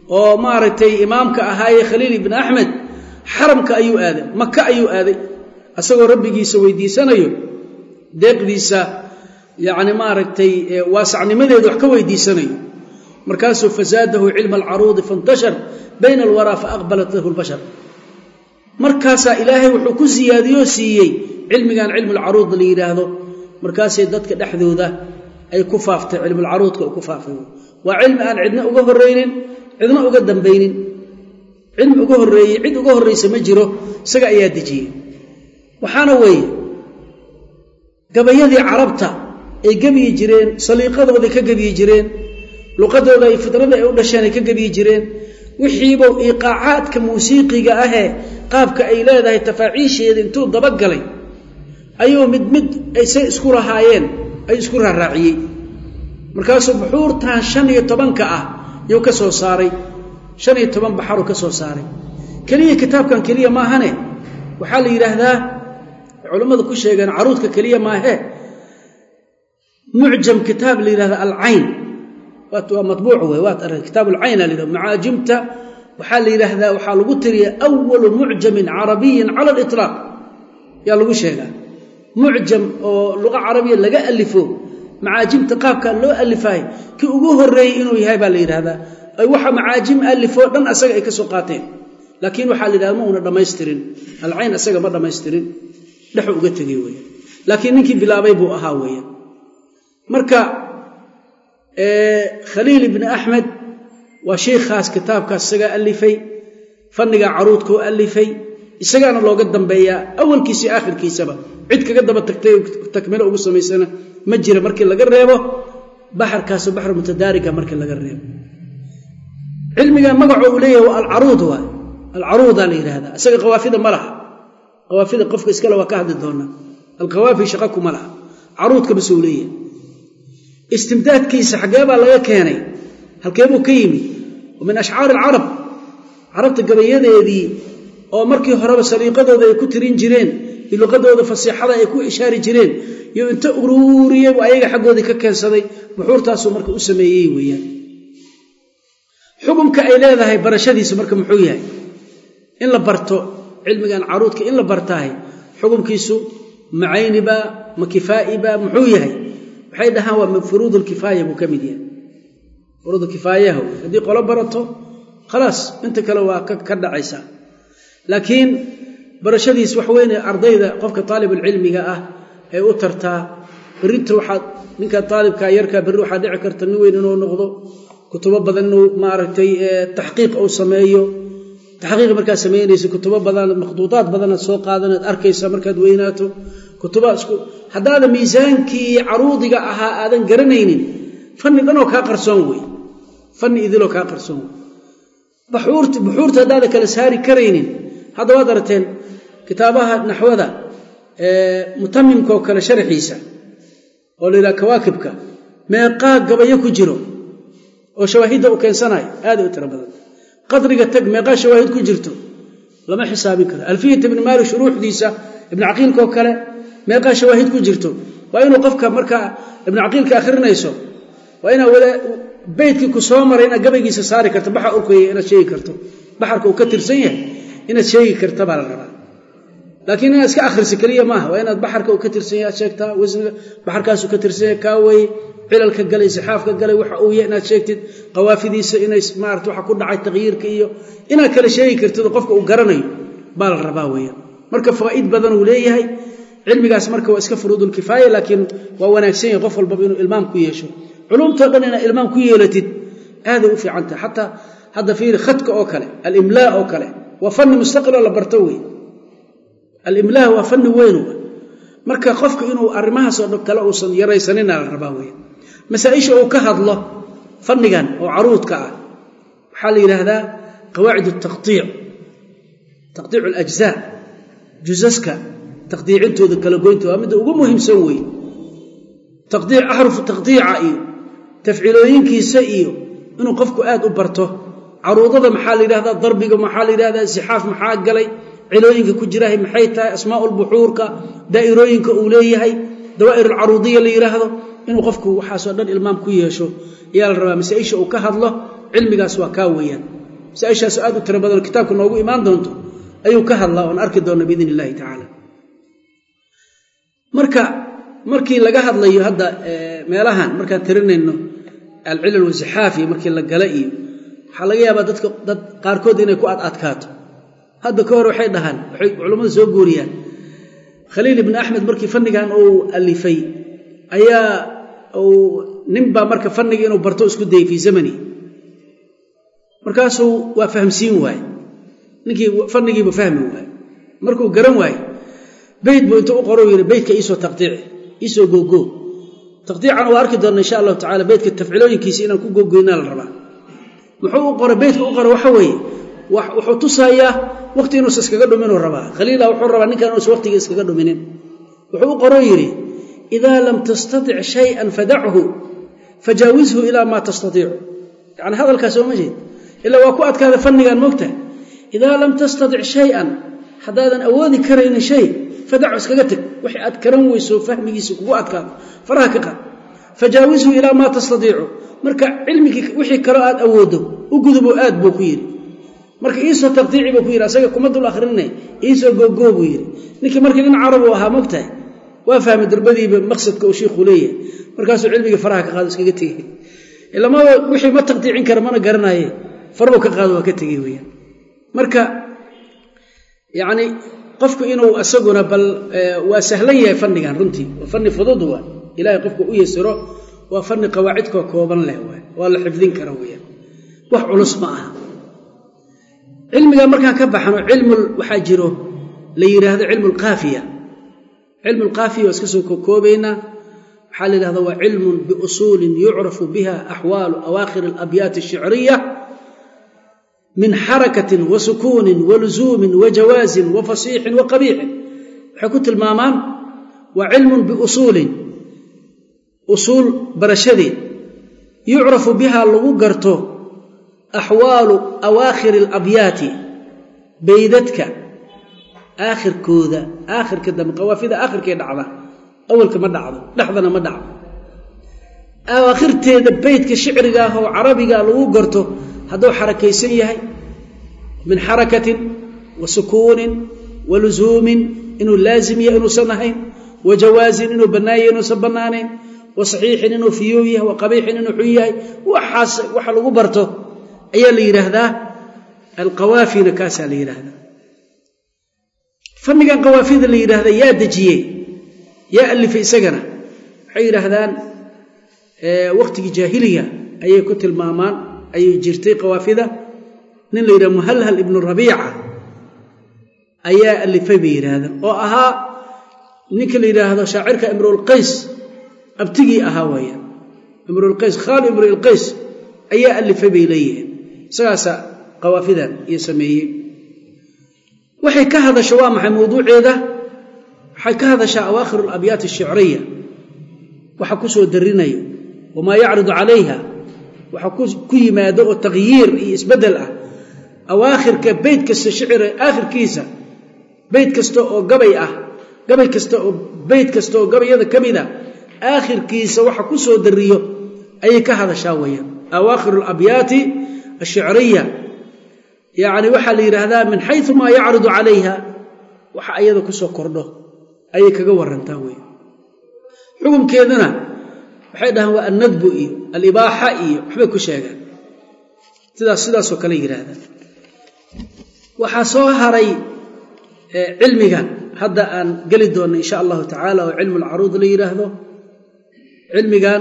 oo maaragtay imaamka ahaayee khaliil ibni axmed xaramka ayuu aaday maka ayuu aaday asagoo rabbigiisa weydiisanayo deeqdiisa yacni maaragtay waasacnimadeeda wax ka weydiisanayo markaasuu fazaadahu cilma alcaruudi faintashar bayna alwaraa faaqbalat lahu lbashar markaasaa ilaahay wuxuu ku siyaadiyoo siiyey cilmigan cilmulcaruud la yidhaahdo markaasay dadka dhexdooda ay ku faaftay cilmulcaruudka u ku faafay waa cilmi aan cidna uga horraynin cidna uga dambaynin cilmi uga horreeyey cid uga horraysa ma jiro isaga ayaa dejiyey waxaana weeye gabayadii carabta ay gebyi jireen saliiqadooday ka gebyi jireen luqadooda ay fidrada ay u dhasheen ay ka gebyi jireen wixiiba iqaacaadka muusiiqiga ahee qaabka ay leedahay tafaaciisheeda intuu dabagalay ayuu mid mid aysay isku lahaayeen ay isku raaraaciyey markaasuu buxuurtan shan iyo tobanka ah yuu ka soo saaray shan iyo toban baxaruu ka soo saaray keliya kitaabkan keliya maahane waxaa la yidhaahdaa culammadu ku sheegeen caruudka keliya maahee mucjam kitaab la yidhahda alcayn waa mabuuc wey waad arag kitaab alcayn a la yidhahda macaajimta waxaa la yidhaahdaa waxaa lagu tiriya awalu mucjamin carabiyin cala aliطlaaq yaa lagu sheegaa mucjam oo luqa carabiya laga alifo macaajimta qaabkaa loo alifaay kii ugu horeeyey inuu yahay baa la yidhahdaa ay waxa macaajim alifoo dhan asaga ay ka soo qaateen laakiin waxaa la yidhahda ma una dhammaystirin alcayn asaga ma dhammaystirin dhexu uga tegey weya laakiin ninkii bilaabay buu ahaa weya marka khaliil ibni axmed waa sheikhaas kitaabkaas isagaa alifay fannigaa caruudkoo alifay isagaana looga dambeeyaa awalkiisii aakhirkiisaba cid kaga daba tagtay takmilo ugu samaysana ma jira markii laga reebo baxarkaasu baxr mutadaariga markii laga reebo cilmiga magaco uu leeyahay waa alcaruud waay alcaruudaa la yidhaahdaa isaga qawaafida ma laha qawaafida qofka iskale waa ka hadli doonaa alqawaafi shaqa kuma laha caruudka base uu leeyahay istimdaadkiisa xaggee baa laga keenay halkee buu ka yimi min ashcaari alcarab carabta gabayadeedii oo markii horeba saliiqadooda ay ku tirin jireen iyo luqadooda fasiixada ay ku ishaari jireen iyo inta uruuriyey buu ayaga xaggoodii ka keensaday buxuurtaasuu marka u sameeyey weeyaan xukumka ay leedahay barashadiisu marka muxuu yahay in la barto cilmigan caruudka in la bartaahay xukumkiisu macayniba ma kifaa'iba muxuu yahay waxay dhahaan waa min furuud lkifaaya buu ka mid yahay furuud kifaayaha haddii qolo barato khalaas inta kale waa ka dhacaysaa laakiin barashadiis wax weyne ardayda qofka taalibulcilmiga ah ay u tartaa berrinta waxaad ninka aalibka yarkaa berri waxaa dhici karta nin weyn inuu noqdo kutubo badan inuu maaragtay taxqiiq uu sameeyo taxqiiq markaad samaynaysa kutubo badan makhduudaad badanaad soo qaadanaad arkaysa markaad weynaato kutuba isku haddaada miisaankii caruudiga ahaa aadan garanaynin fanni dhanoo kaa qarsoon wey fanni idiloo kaa qarsoon wey buxuurta buxuurta haddaada kala saari karaynin hadda waad aragteen kitaabaha naxwada mutamimkaoo kale sharaxiisa oo la yidhaha kawaakibka meeqaa gabayo ku jiro oo shawaahidda u keensanayo aaday u tiro badan qadriga tag meeqaa shawaahid ku jirto lama xisaabin karo alfiyat ibni maalik shuruuxdiisa ibnu caqiilkaoo kale meeqaa shawaahid ku jirto waa inuu qofka markaa ibnu caqiilka akhrinayso waa inaa wada beydkii ku soo maray inaad gabaygiisa saari karto baxa urkaya inaad sheegi karto baxarka uu ka tirsan yahay inaad sheegi karta baa la rabaa laakiin inaad iska akhrisa keliya maaha waa inaad baxarka uu ka tirsan yahay aad sheegtaa wasniga baxarkaasuu ka tirsan yahay kaa weye cilalka galay sixaafka galay waxa uu yahay inaad sheegtid qawaafidiisa inay maarata waxa ku dhacay taqyiirka iyo inaad kala sheegi kartid oo qofka uu garanayo baa la rabaa weeyaan marka fawaa'id badan uu leeyahay cilmigaas marka waa iska furuudulkifaaya laakiin waa wanaagsan yahay qof walbaba inuu ilmaam ku yeesho culumtao dhan inaad ilmaam ku yeelatid aaday u fiican tahay xataa hadda fiiri khadka oo kale alimlaa oo kale waa fanni mustaqiloo la barto wey alimlaa waa fanni weyn marka qofka inuu arrimahaasoo dhan kale uusan yaraysanina la rabaa weya masaaisha uu ka hadlo fannigan oo caruudka ah waxaa la yidhaahdaa qawaacid taqdiic taqdiic alajzaa jusaska taqdiicintooda kala goynta waa midda ugu muhiimsan weeye taqdiic axrufu taqdiica iyo tafciilooyinkiisa iyo inuu qofku aad u barto caruudada maxaa la yidhahdaa darbiga maxaa la yidhahdaa sixaaf maxaa galay cilooyinka ku jirahay maxay tahay asmaaulbuxuurka daa'irooyinka uu leeyahay dawaa'ir alcaruudiya la yidhaahdo inuu qofku waxaasoo dhan ilmaam ku yeesho ayaa la rabaa masaa-isha uu ka hadlo cilmigaas waa kaa weeyaan masaa-ishaasu aad u tiro badanoo kitaabka noogu imaan doonto ayuu ka hadlaa oon arki doona biidn illahi tacaala marka markii laga hadlayo hadda meelahan markaan tirinayno alcilal wasixaafi markii la gala iyo waxaa laga yaabaa dadka dad qaarkood inay ku ad adkaato hadda ka hor waxay dhahaan waxay culammada soo guuriyaan khaliil ibni axmed markii fannigan uu alifay ayaa uu ninbaa marka fanniga inuu barto isku dayay fii zamani markaasuu waa fahamsiin waaye ninkii fannigiibu fahmi waaye markuu garan waaye beyt buu intuu u qoro yidhi beytka iisoo taqdiici iisoo googoo taqdiican waa arki doonna insha allahu tacala beytka tafcilooyinkiisa inaan ku gogoynaa la rabaa muxuu u qoray beytka u qora waxa weeye wuxuu tusayaa waqti inuusa iskaga dhuminuu rabaa khaliila wuxuu rabaa ninkan inuusa waqtiga iskaga dhuminin wuxuu u qoroo yidhi idaa lam tastatic shayan fadachu fajaawizhu ilaa maa tastaiicu yani hadalkaas ooma jeed ilaa waa ku adkaada fannigan moogta idaa lam tastatic shayan haddaadan awoodi karaynin shay fadachu iskaga teg waxay aad karan weyso fahmigiisa kugu adkaado faraha ka qaad fajaawizhu ilaa maa tastaiicu marka cilmigii wixii kaloo aad awoodo u gudubo aad buu ku yidhi marka iisoo taqdiici buu ku yidhi asaga kuma dul akhrine iisoo googoo buu yidhi ninkii markii nin carabu ahaa mogtahay waa fahmay durbadiiba maqsadka uu shiikhuu leeyahay markaasuu cilmigii faraha ka qaado iskaga tegey ilamada wixii ma taqdiicin kara mana garanaye faruu ka qaado waa ka tegey weyaan marka yacni qofku inuu isaguna bal waa sahlan yahay fannigan runtii waa fanni fudud waa ilaahay qofku u yasiro waa fanni qawaacidkoo kooban leh waay waa la xifdin kara weyaan wax culus ma aha cilmigaa markaan ka baxno cilmul waxaa jiro la yidhaahdo cilmu lkaafiya cilmu lkaafiya waa iska soo kokoobaynaa waxaa la yidhahda waa cilmun biusuulin yucrafu biha axwaalu awaakhir alabyaati ashicriya min xarakatin wa sukuunin wa lusuumin wa jawaazin wa fasiixin wa qabiixin waxay ku tilmaamaan waa cilmun biusuulin usuul barashadeed yucrafu biha lagu garto axwaalu awaakhiri alabyaati beydadka aakhirkooda aakhirka dambe qawaafida aakhirkay dhacda awalka ma dhacdo dhexdana ma dhacdo awaakhirteeda beydka shicriga ah oo carabiga lagu garto hadduu xarakaysan yahay min xarakatin wa sukuunin wa lusuumin inuu laazim yahay inuusan ahayn wa jawaazin inuu bannaanyah inuusan bannaanayn wa saxiixin inuu fiyow yahay wa qabiixin inuu xun yahay waxaas waxa lagu barto ayaa la yidhaahdaa alqawaafina kaasaa la yidhaahdaa fannigan qawaafida la yidhaahda yaa dejiyey yaa alifay isagana waxay yidhaahdaan waqtigii jaahiliga ayay ku tilmaamaan ayay jirtay qawaafida nin la yidhaha muhalhal ibnu rabiica ayaa alifay bay yidhaahdaan oo ahaa ninka la yidhaahdo shaacirka imruulqays abtigii ahaa weeyaan imruulqays khaali imruulqays ayaa alifay bay leeyihiin isagaasa qawaafidan iyo sameeyey waxay ka hadasha waa maxay mawduuceeda waxay ka hadashaa awaakhir alabyaat ashicriya waxa ku soo darinayo wamaa yacridu calayha waxa ku yimaado oo takhyiir iyo isbeddel ah awaakhirka beyt kasta shicira aakhirkiisa beyt kasta oo gabay ah gabay kasta oo beyt kasta oo gabayada ka mid a aakhirkiisa waxa ku soo dariyo ayay ka hadashaa weeyaan awaakhir alabyaati ashicriya yacni waxaa la yidhaahdaa min xayu maa yacridu calayha waxa ayada ku soo kordho ayay kaga warantaa wey xukunkeeduna waxay dhahaan waa annadbu iyo alibaaxa iyo waxbay ku sheegaan sidaas sidaasoo kale yidhaahdaan waxaa soo haray cilmigan hadda aan geli doonno insha allahu tacaala oo cilmu lcaruud la yidhaahdo cilmigan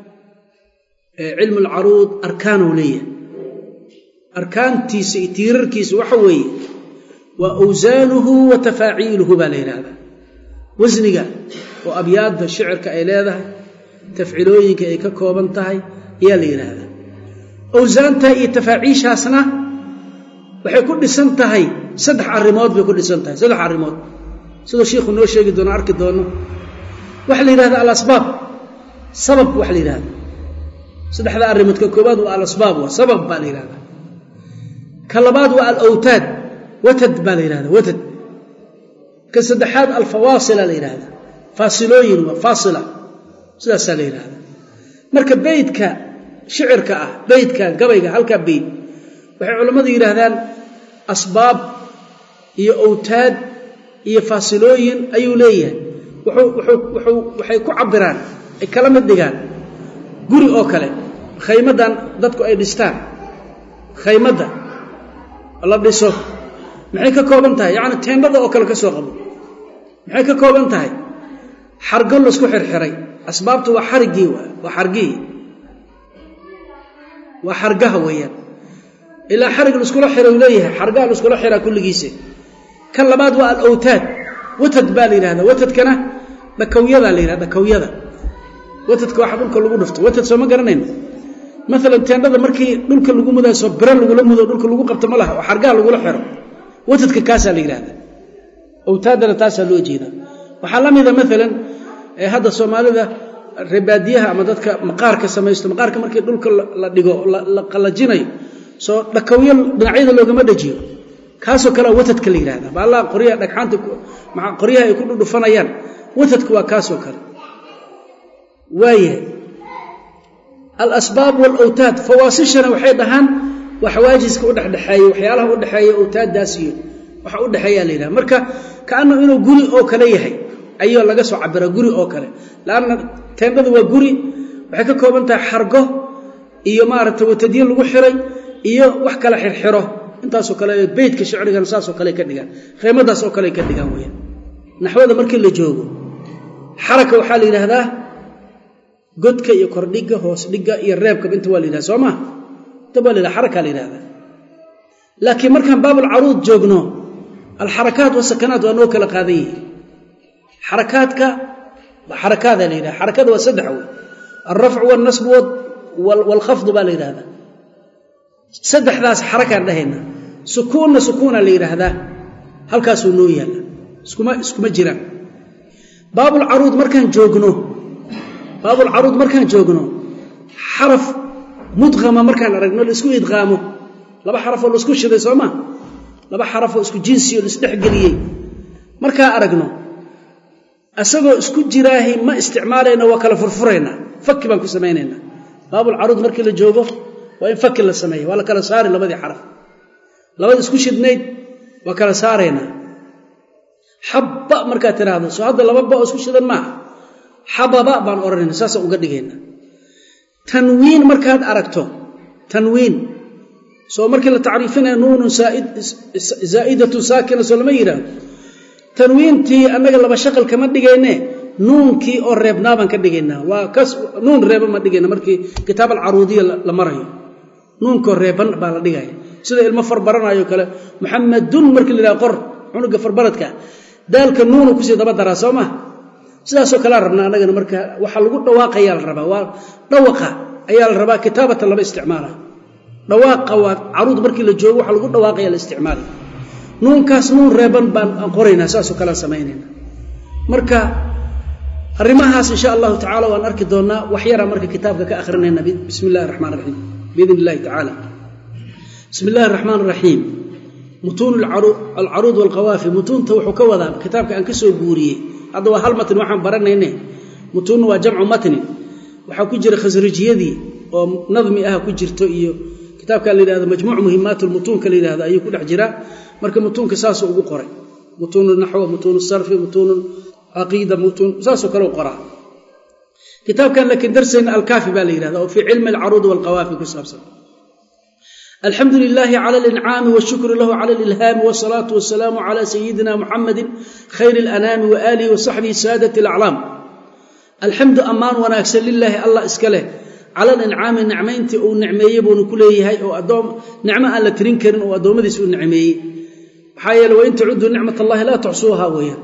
cilmu lcaruud arkaanuu leeyahay arkaantiisa iyo tiirarkiisa waxa weeye waa awsaanuhu wa tafaaciiluhu baa la yidhaahdaa wasniga oo abyaadda shicirka ay leedahay tafcilooyinka ay ka kooban tahay ayaa la yidhaahdaa awsaanta iyo tafaaciishaasna waxay ku dhisan tahay saddex arrimood bay ku dhisan tahay saddex arrimood siduu shiikhu noo sheegi doono arki doono waxaa la yidhahdaa alasbaab sabab waxa la yidhahda saddexda arrimood ka koobaad waa alasbaab waa sabab baa la yidhahdaa ka labaad waa alawtaad watad baa la yidhahda watad ka saddexaad alfawaasila la yidhahda faasilooyin waa faasila sidaasaa la yidhahda marka beydka shicirka ah beydka gabayga halkaa beyd waxay culammadu yidhaahdaan asbaab iyo owtaad iyo faasilooyin ayuu leeyahay wuxuu waxay ku cabiraan ay kala mid dhigaan guri oo kale khaymaddan dadku ay dhistaan khaymadda la dhiso maxay ka kooban tahay yacni teendhada oo kale ka soo qabo maxay ka kooban tahay xargo laisku xirxiray asbaabtu waa xarigii waa xargihii waa xargaha weeyaan ilaa xarig laiskula xira uu leeyahay xargaha laiskula xiraa kulligiisa kan labaad waa alowtaad watad baa la yidhahdaa watadkana dhakawyadaa la yidhahda dhakawyada watadka waxa dhulka lagu dhufto watad sooma garanayno maalan teendhada markii dhulka lagu mudaaso biro lagula mudo dhulka lagu qabto ma laha oo xargaha lagula xiro watadka kaasaa la yidhahdaa owtaadana taasaa loo jeeda waxaa la mida maalan hadda soomaalida reebaadiyaha ama dadka maqaarka samaysto maqaarka markii dhulka la dhigo la qalajinayo soo dhakawyo dhinacyada loogama dhajiyo kaasoo kalea watadka la yidhahda baallaa qoryaha dhagxaanta qoryaha ay ku dhudhufanayaan watadka waa kaasoo kale waayahay alasbaab walowtaad fawaasishana waxay dhahaan waa xawaajiska udhexdhexeeya waxyaalaha udhexeeya owtaaddaas iyo waxa udhexeeyaa la yidhaha marka kaannahu inuu guri oo kale yahay ayuu laga soo cabira guri oo kale laanna teendhada waa guri waxay ka kooban tahay xargo iyo maaragtay watadyo lagu xiray iyo wax kala xirxiro intaasoo kale beytka shicrigan saasoo kale ka dhigaan reemadaas oo kale ka dhigaan weyaan naxwada markii la joogo xaraka waxaa la yidhaahdaa godka iyo kordhiga hoos dhiga iyo reebkaba inta waa la yidhahda soo maa inta waa la yidhahda xaraka la yidhahda laakiin markaan baabulcaruud joogno alxarakaat wasakanaat waa noo kala qaadan yihi xarakaadka xarakaadaa la yidhahda xarakada waa saddex wey alrafcu walnasbu waalkhafdu baa la yidhahdaa saddexdaas xarakaan dhahayna sukuunna sukuuna la yidhaahdaa halkaasuu noo yaalla iskuma iskuma jiraan baabulcaruud markaan joogno baabulcaruud markaan joogno xaraf mudqama markaan aragno laisku idqaamo laba xarafoo laisku shiday soo maa laba xarafoo isku jinsiyo laisdhexgeliyey markaa aragno isagoo isku jiraahi ma isticmaalayna waa kala furfuraynaa faki baan ku samaynaynaa baabulcaruud markii la joogo waa in faki la sameeya waa la kala saari labadii xaraf labada isku shidnayd waa kala saaraynaa xabba markaad tiraahdo soo hadda laba ba oo isku shidan maaha xababa baan odhanayna saasaan uga dhigayna tanwiin markaad aragto tanwiin soo markii la tacriifinaya nuunun zaa'idatu saakina soo lama yidhaahdo tanwiintii annaga laba shaqal kama dhigayne nuunkii oo reebnaa baan ka dhigaynaa waa kas nuun reeba ma dhigayna markii kitaab alcaruudiya la marayo nuunkoo reeban baa la dhigaya sida ilmo farbaranayo kale muxamadun markii la yidhaha qor cunuga farbaradka daalka nuunu kusii daba daraa soo maa sidaasoo kalea rabnaa annagana marka waxaa lagu dhawaaqayaa la rabaa waa dhawaqa ayaa la rabaa kitaabatan laba isticmaala dhawaaqa waa caruud markii la joogo waxaa lagu dhawaaqaya la isticmaala nuunkaas nuun reeban baan qoraynaa saasoo kalea samaynayna marka arrimahaas insha allahu tacala waan arki doonnaa wax yaraa marka kitaabka ka akhrinayna bismi illahi raxmaan raxiim biidn illahi tacaala bismi illahi araxmaan raxiim mutuun alcaruud walqawaafi mutuunta wuxuu ka wadaa kitaabka aan ka soo guuriyey hadda waa hal matni waxaan baranayne mutuunna waa jamcu matni waxaa ku jira khasrajiyadii oo nadmi ah ku jirto iyo kitaabka la yidhahdo majmuuc muhimaat lmutuunka la yidhahdo ayuu ku dhex jiraa marka mutuunka saasuu ugu qoray mutuun naxw mutuun sarfi mutuun caqiida mutuun saasoo kale u qoraa kitaabkan laakiin darsayna alkaafi baa la yidhahda oo fii cilmi alcaruud walqawaafi ku saabsan alxamdu lilaahi cala alincaami washukru lahu cala alilhaami wasalaatu wasalaamu cala sayidina muxamadi khayr alanaami waaalihi wasaxbihi saadati alaclaam alxamdu ammaan wanaagsan lilaahi allah iska leh cala alincaami nicmayntii uu nicmeeyey buunu ku leeyahay oo adoom nicmo aan la tirin karin oo addoommadiis uu nicmeeyey maxaa yeele wain tacuduu nicmat allahi laa tuxsuuha weeyaan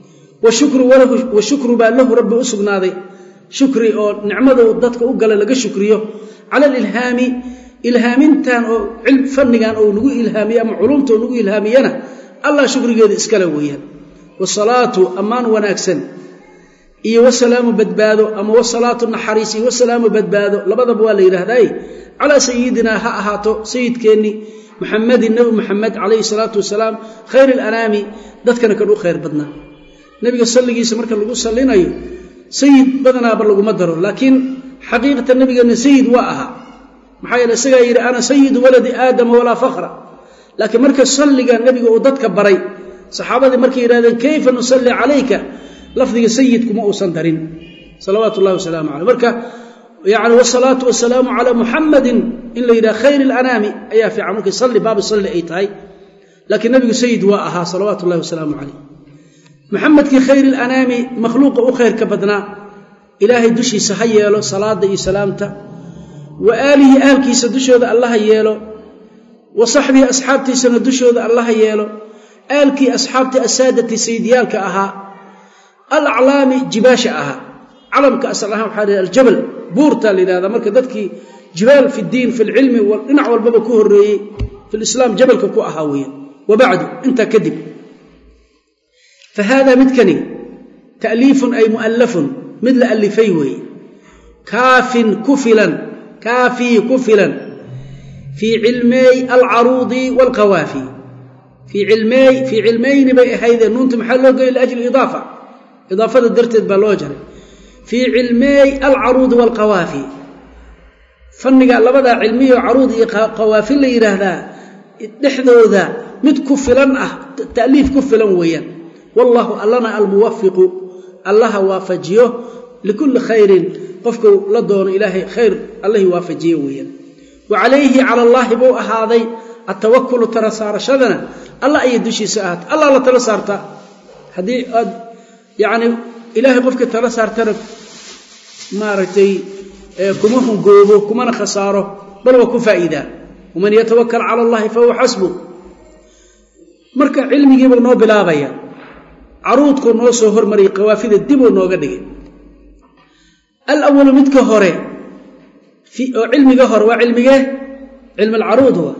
washukru baa lahu rabbi u sugnaaday shukri oo nicmadu dadka u gala laga shukriyo cala alilhaami ilhaamintan oo fannigan ou nagu ilhaamiye ama culumta oo nagu ilhaamiyana allah shukrigeeda iskale weeyaan wasalaatu ammaan wanaagsan iyo wasalaamu badbaado ama wasalaatu naxariis iyo wasalaamu badbaado labadaba waa la yidhaahdaye calaa sayidinaa ha ahaato sayidkeennii muxamadin nebi muxamed calayhi salaatu wasalaam khayr alanaami dadkana kan u khayr badnaa nebiga salligiisa marka lagu sallinayo sayid badanaaba laguma daro laakiin xaqiiqatan nebigeenna sayid waa ahaa maxaa yeele isagaa yidhi ana sayidu waladi aadama walaa fakra laakiin marka salliga nebiga uu dadka baray saxaabadii markay yidhahdeen kayfa nusalli calayka lafdiga sayidkuma uusan darin salawaatu ullahi wasalaamu caleyh marka yani wasalaatu wasalaamu calaa muxamadin in la yidhaha khayr alanaami ayaa fiican markay salli baabu salli ay tahay laakiin nebigu sayid waa ahaa salawaatu ullahi wasalaamu caleyh maxamedkii khayr alanaami makhluuqa u khayrka badnaa ilaahay dushiisa ha yeelo salaada iyo salaamta wa aalihi ahalkiisa dushooda allaha yeelo wa saxbihi asxaabtiisana dushooda allaha yeelo aalkii asxaabtii asaadati sayidyaalka ahaa alaclaami jibaasha ahaa calamka asal ahaan waxaa la aljabal buurtaa la yidhahdaa marka dadkii jibaal fi ddiin fi lcilmi dhinac walbaba ku horreeyey fi lislaam jabalka ku ahaa weeyaan wa bacdu intaa kadib fa haada midkani ta'liifun ay mu'allafun mid la allifay weeye kaafin ku filan kaafii ku filan fii cilmeey alcaruudi waalqawaafi fii cilmeey fii cilmeyni bay ahaydee nuunta maxaa loo geeyay liajli idaafa idaafada darteed baa loo jaray fii cilmeey alcaruudi waalqawaafi fanniga labadaa cilmiyo caruud iyo qawaafi la yidhaahdaa dhexdooda mid ku filan ah ta'liif ku filan weeyaan wallaahu allana almuwafiqu allaha waafajiyo likulli khayrin qofku la doono ilaahay khayr allahi waafajiye weeyaan wa calayhi cala allaahi buu ahaaday atawakulu tala saarashadana allah ayay dushiisa ahaatay allah la tala saartaa haddii aad yacni ilaahay qofkii tala saartana maaragtay kuma hungoobo kumana khasaaro bal waa ku faa'iidaa waman yatawakal cala allahi fahuwa xasbu marka cilmigiibuu noo bilaabaya caruudkuu noo soo hormariyay qawaafida dibuu nooga dhigay alawalu midka hore oo cilmiga hore waa cilmigee cilmi alcaruud wa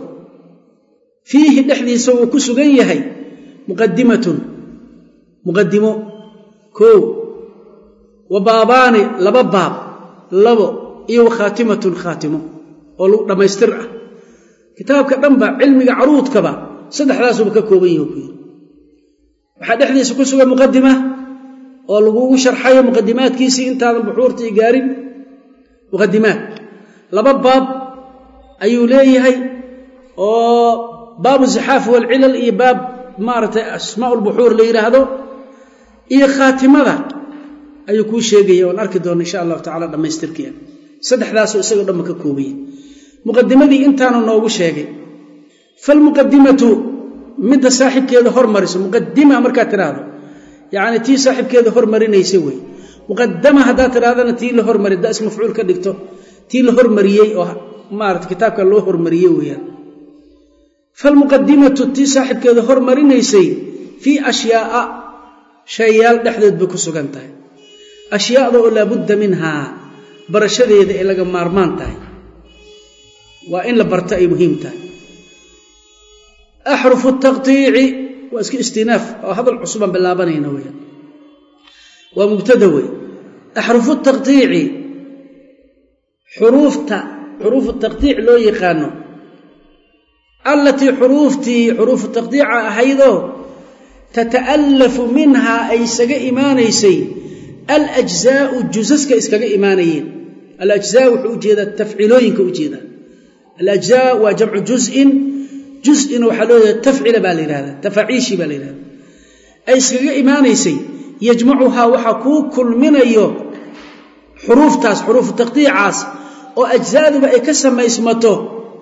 fiihi dhexdiisa wuu ku sugan yahay muqadimatun muqadimo koo wa baabaani laba baab labo iyo wa khaatimatun khaatimo oo lagu dhammaystir ah kitaabka dhanba cilmiga caruudkaba saddexdaasuba ka kooban yahi ku yiri waxaa dhexdiisa ku sugan muqadima oo lagugu sharxayo muqadimaadkiisii intaadan buxuurtii gaarin muqadimaad laba baab ayuu leeyahay oo baabu zixaafi walcilal iyo baab maaragtay asmaa lbuxuur la yidhaahdo iyo khaatimada ayuu kuu sheegaya oan arki doona insha allahu tacala dhammaystirkiia saddexdaasoo isagoo dhanba ka koobaya muqadimadii intaanu noogu sheegay falmuqadimatu midda saaxibkeeda hormariso muqadima markaad tidhaahdo yacni tii saaxibkeeda hormarinaysa wey muqadama haddaad tidhahdana tii la hormari da is mafcuul ka dhigto tii la hormariyey oo maarata kitaabka loo hormariyey weeyaan falmuqadimatu tii saaxibkeeda hormarinaysay fii ashyaaa shayaal dhexdeed bay ku sugan tahay ashyaada oo laabudda minhaa barashadeeda ay laga maarmaan tahay waa in la barto ay muhiim tahay axrufu taqtiici waa iska istinaaf oo hadal cusubaan bilaabanayna weyaan waa mubtada wey axrufu taqtiici xuruufta xuruufu taqtiic loo yaqaano allatii xuruuftii xuruufu taqdiica ahaydoo tata'allafu minhaa ay isaga imaanaysay alajzaau jusaska iskaga imaanayeen alajzaa wuxuu ujeedaa tafcilooyinka ujeedaa alajzaa waa jamcu jusin jusina waxaa loo jeeda tafcila baa la yidhahdaa tafaaciishi baa la yidhahda ay iskaga imaanaysay yajmacuhaa waxaa kuu kulminayo xuruuftaas xuruufu taqdiicaas oo ajzaaduba ay ka samaysmato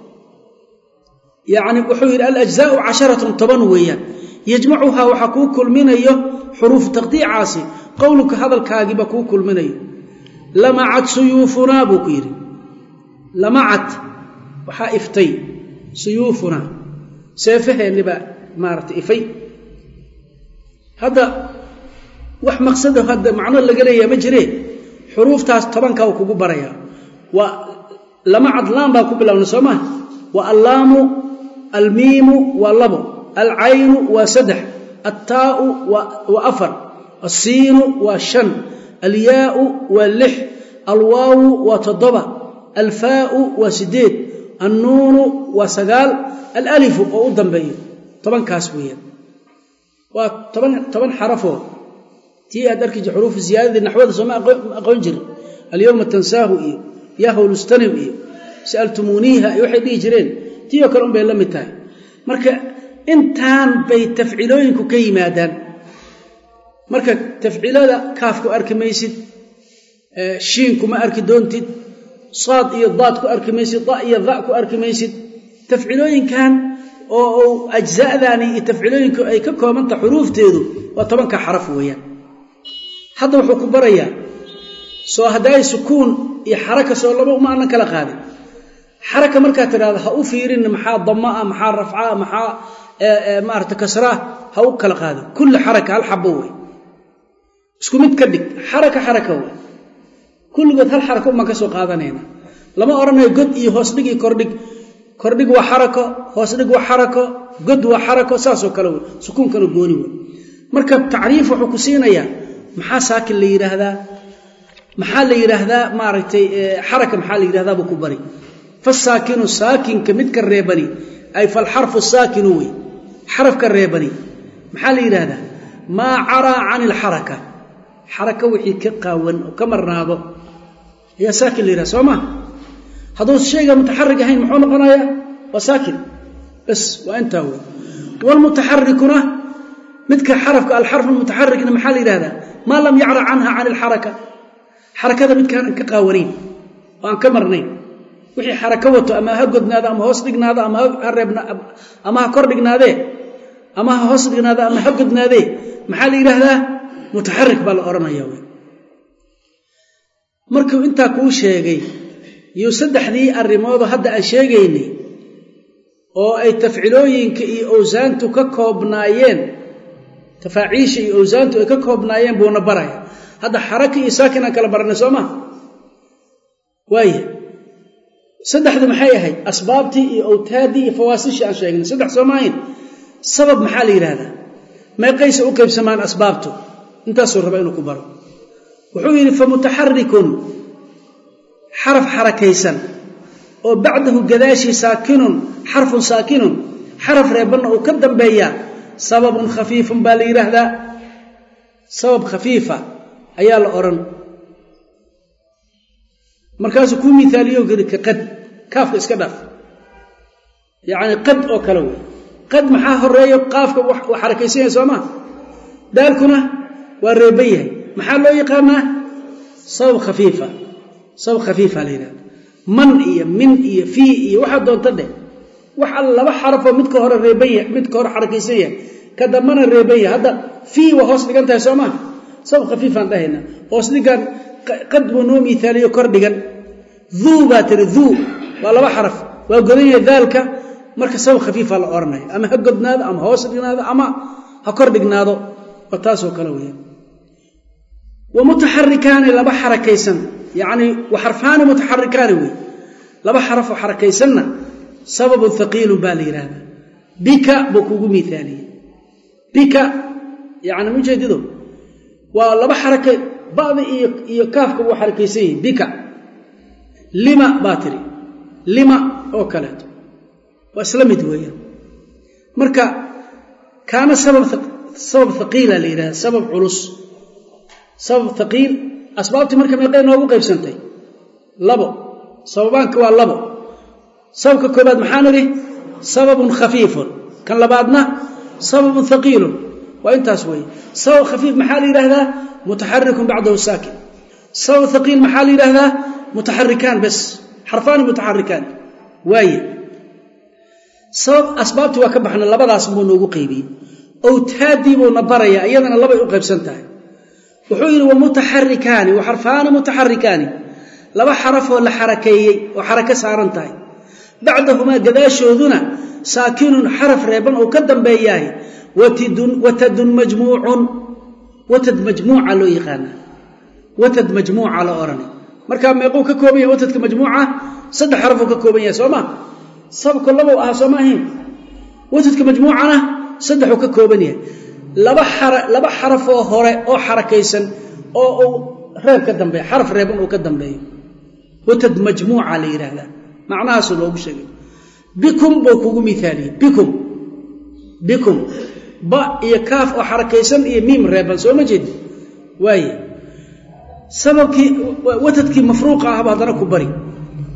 yani wuxuu yidhi alajzaau casharatun toban weeyaan yajmacuhaa waxaa kuu kulminayo xuruufu taqdiicaasi qowluka hadalkaagiiba kuu kulminayo lamacad suyuufunaa buu ku yidhi lamacad waxaa iftay suyuufunaa seefaheenni baa maarata ifay hadda wax maqsado hadda macno laga leeyaha ma jiree xuruuftaas tobankaa u kugu barayaa waa lamacad laam baa ku bilowna soo maa waa allaamu almiimu waa labo alcaynu waa saddex attaa'u waa afar alsiinu waa shan alyaau waa lix alwaawu waa toddoba alfaau waa sideed annuunu waa sagaal alalifu oo u dambeeyo tobankaas weeyaan waa toban toban xarafoo tii aad arki jir xuruufu ziyaadadii naxwada sooma aqoon jirin alyowma tansaahu iyo yahwlustanim iyo sa'altumuuniiha iyo waxay dhihi jireen tii oo kale un bay la mid tahay marka intaan bay tafcilooyinku ka yimaadaan marka tafcilada kaafku arki maysid shiinku ma arki doontid saad iyo daad ku arki maysid da iyo da ku arki maysid tafcilooyinkan oo ajza'daani iyo tafcilooyinku ay ka koobanta xuruufteedu waa tobanka xaraf weeyaan hadda wuxuu ku barayaa soo haddaay sukuun iyo xaraka soo laba uma aanan kala qaadin xaraka markaad tidhahdo ha u fiirin maxaa dama ah maxaa rafcaa maxaa maarata kasraa ha u kala qaadin kulli xaraka hal xabo wey isku mid ka dhig xaraka xaraka wey kulligood hal xaraka umaan ka soo qaadanayna lama odhanayo god iyo hoosdhig iyo kordhig kordhig waa xarako hoosdhig waa xarako god waa xarako saasoo kale wey sukuunkana gooni wey marka tacriif wuxuu ku siinayaa maxaa saakin la yidhaahdaa maxaa la yidhaahdaa maaragtay xaraka maxaa la yidhahdaa buu ku bari fasaakinu saakinka midka reebani ay falxarfu saakinu wey xarafka reebani maxaa la yidhaahdaa maa caraa can ilxaraka xaraka wixii ka qaawan oo ka marnaado ayaa saakin la yidhahda soo maa hadduu shayga mutaxarig ahayn muxuu noqonayaa waa saakin bas waa intaa wey wlmutaxarikuna midka xarafka alxarfu mutaxarikna maxaa la yidhahdaa maa lam yacra canha can ilxaraka xarakada midkaanan ka qaawanayn oo aan ka marnayn wixii xarako wato ama ha godnaado ama hoos dhignaado ama ama ha kor dhignaadee ama ha hoos dhignaado ama ha godnaadee maxaa la yidhaahdaa mutaxarik baa la odhanaya wy markuu intaa kuu sheegay iyo saddexdii arrimoodoo hadda aan sheegaynay oo ay tafcilooyinka iyo owsaantu ka koobnaayeen tafaaciisha iyo owsaantu ay ka koobnaayeen buuna baraya hadda xaraka iyo saakin aan kala baranay soo maa waaya saddexdu maxay ahayd asbaabtii iyo awtaaddii iyo fawaasishii aan sheegnay saddex soo maahayn sabab maxaa la yidhahdaa meeqaysa u qaybsamaan asbaabtu intaasuu raba inuu ku baro wuxuu yidhi famutaxarikun xaraf xarakaysan oo bacdahu gadaashii saakinun xarfun saakinun xaraf reebanna uu ka dambeeyaa sababun khafiifun baa la yidhaahdaa sabab khafiifa ayaa la odhan markaasuu kuu miaaliyo giri ka qad kaafka iska dhaaf yacni qad oo kale wey qad maxaa horeeyo qaafka waa xarakaysan yahay soo maa daalkuna waa reeban yahay maxaa loo yaqaanaa sabab khafiifa sabab khafiifa la yidhahda man iyo min iyo fii iyo waxaa doonta dheh wax alla laba xarafoo midka hore reeban yahay midka hore xarakaysan yahay ka dambana reeban yahay hadda fii waa hoos dhigan tahay soo maa sabab khafiifaan dhahayna hoos dhigan qad buu noo miaaliyo kor dhigan duu baa tiri duu waa laba xaraf waa godan yahay daalka marka sabab khafiifa la odhanaya ama ha godnaado ama hoos dhignaado ama ha kor dhignaado waa taasoo kale weya wa mutaxarikaani laba xarakaysan yacni wa xarfaani mutaxarikaani wey laba xarafoo xarakaysanna sababun haqiilun baa la yidhaahdaa bika buu kugu miaaliyey bika yani mujeedido waa laba xaraka ba'da iyo iyo kaafka wuu xarakaysan yihin bika lima baa tiri lima oo kaleeto waa isla mid weeyaan marka kaana sabab sabab haqiila la yidhahda sabab culus sabab haqiil asbaabtii marka meeqay noogu qaybsantay labo sababaanka waa labo sababka koobaad maxaa nidhi sababun khafiifun kan labaadna sababun haqiilun waa intaas weeye sabab khafiif maxaa la yidhaahdaa mutaxarikun bacdahu saakin sabab haqiil maxaa la yidhaahdaa mutaxarikaan bes xarfaani mutaxarikaan waaye sabab asbaabtii waa ka baxna labadaas buu noogu qaybiyey owtaadii buuna baraya iyadana labay u qaybsan tahay wuxuu yidhi wamutaxarikaani wa xarfaani mutaxarikaani laba xarafoo la xarakeeyey oo xarako saaran tahay bacdahumaa gadaashooduna saakinun xaraf reeban oo ka dambeeyahay watadun majmuucun watad majmuuca loo yaqaanaa watad majmuuca la odhanay markaa meequu ka kooban yahay watadka majmuuca saddex xarafuu ka kooban yahay soo ma sababku labow ahaa soo ma ahayn watadka majmuucana saddexuu ka kooban yahay laba laba xarafoo hore oo xarakaysan oo uu reeb ka dambeeyo xaraf reeban uu ka dambeeyo watad majmuuca la yidhaahdaa macnahaasuu loogu sheegay bikum buu kugu miaaliyey bikum bikum ba iyo kaaf oo xarakaysan iyo miim reeban soo ma jeedi waaye sababkii watadkii mafruuqa ahba haddana ku bari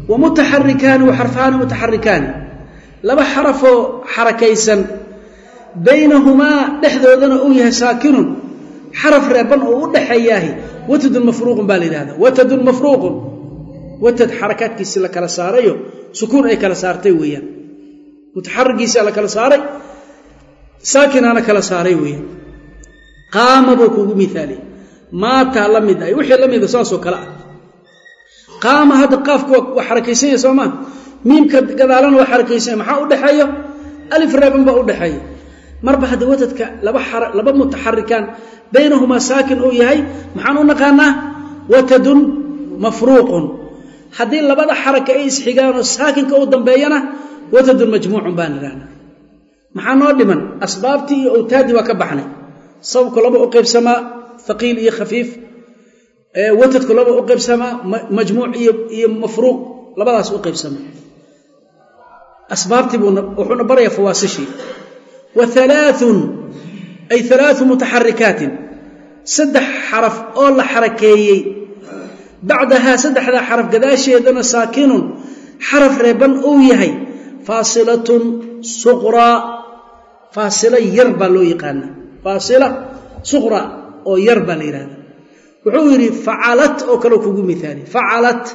wa mutaxarikaani wa xarfaani mutaxarikaani laba xarafoo xarakaysan baynahumaa dhexdoodana uu yahay saakinun xaraf reeban oo u dhexeeyaahi watadun mafruuqun baa la yidhahda watadun mafruuqun watad xarakaadkiisii la kala saarayo sukuun ay kala saartay weeyaan mutaxarigiisia la kala saaray saakinaana kala saaray weeyaan qaama buu kugu miaaliy maataa la mid ah wixii la mida saasoo kale ah qaama hadda qaafku waa xarakaysanya soo maa miimka gadaalana waa xarakaysanya maxaa u dhexeeyo alif reeban baa u dhexeeya marba hadda watadka laba laba mutaxarikaan baynahumaa saakin uu yahay maxaan u naqaanaa watadun mafruuqun haddii labada xaraka ay isxigaanoo saakinka u dambeeyana watadun majmuucun baan idhahnaa maxaa noo dhiman asbaabtii iyo awtaaddii waa ka baxnay sababku laba u qaybsamaa haqiil iyo khafiif watadku laba u qaybsamaa majmuuc iyo mafruuq labadaas u qaybsamaa asbaabtii wuxuuna barayaa fawaasishii wa alaaun ay alaau mutaxarikaatin saddex xaraf oo la xarakeeyey bacdahaa saddexdaa xaraf gadaasheedana saakinun xaraf reeban uu yahay faasilatun suqraa faasila yar baa loo yaqaanaa faasila suqra oo yar baa la yidhahda wuxuu yidhi facalat oo kaleo kugu miaali facalat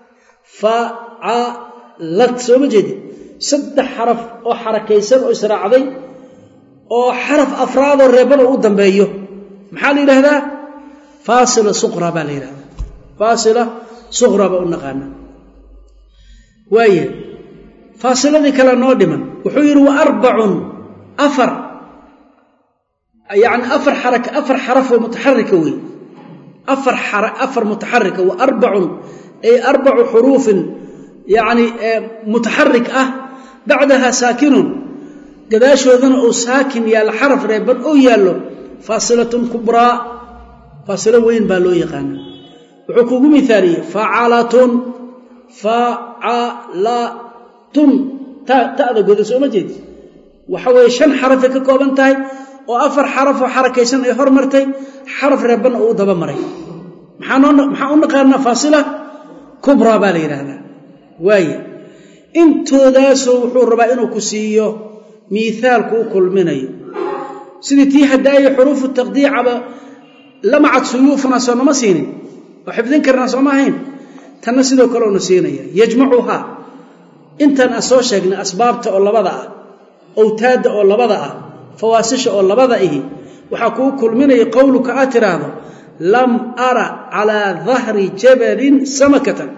facalat soo ma jeedi saddex xaraf oo xarakaysan oo israacday oo xaraf afraadoo reeban oo u dambeeyo maxaa la yidhaahdaa faasila suqra baa la yidhahdaa faasila suqra baa u naqaana waaya faasiladii kale noo dhiman wuxuu yidhi wa arbacun afar yani afar xaraka afar xarafoo mutaxarika wey afar afar mutaxarika wa arbacun ay arbacu xuruufin yani mutaxarik ah bacdaha saakinun gadaashoodana uu saakin yaallo xaraf reeban oo yaallo faasilatun kubraa faasilo weyn baa loo yaqaana wuxuu kugu miaaliyey facalatun facalatun ta'da goda soo ma jeedi waxa weeye shan xarafay ka kooban tahay oo afar xarafoo xarakaysan ay hor martay xaraf reebanna uu daba maray maxaa u naqaanaa faasila kubraa baa la yidhaahdaa waaya intoodaasoo wuxuu rabaa inuu ku siiyo miithaalku u kulminayo sidii tii hadaaye xuruufu taqdiicaba lamacad suyuufuna soo nama siinin oo xifdin karnaa sooma ahayn tanna sidoo kale una siinaya yajmacuhaa intaan aan soo sheegnay asbaabta oo labada ah awtaadda oo labada ah fawaasisha oo labada ihi waxaa kuu kulminaya qowluka aad tiraahdo lam ara calaa dahri jabalin samakatan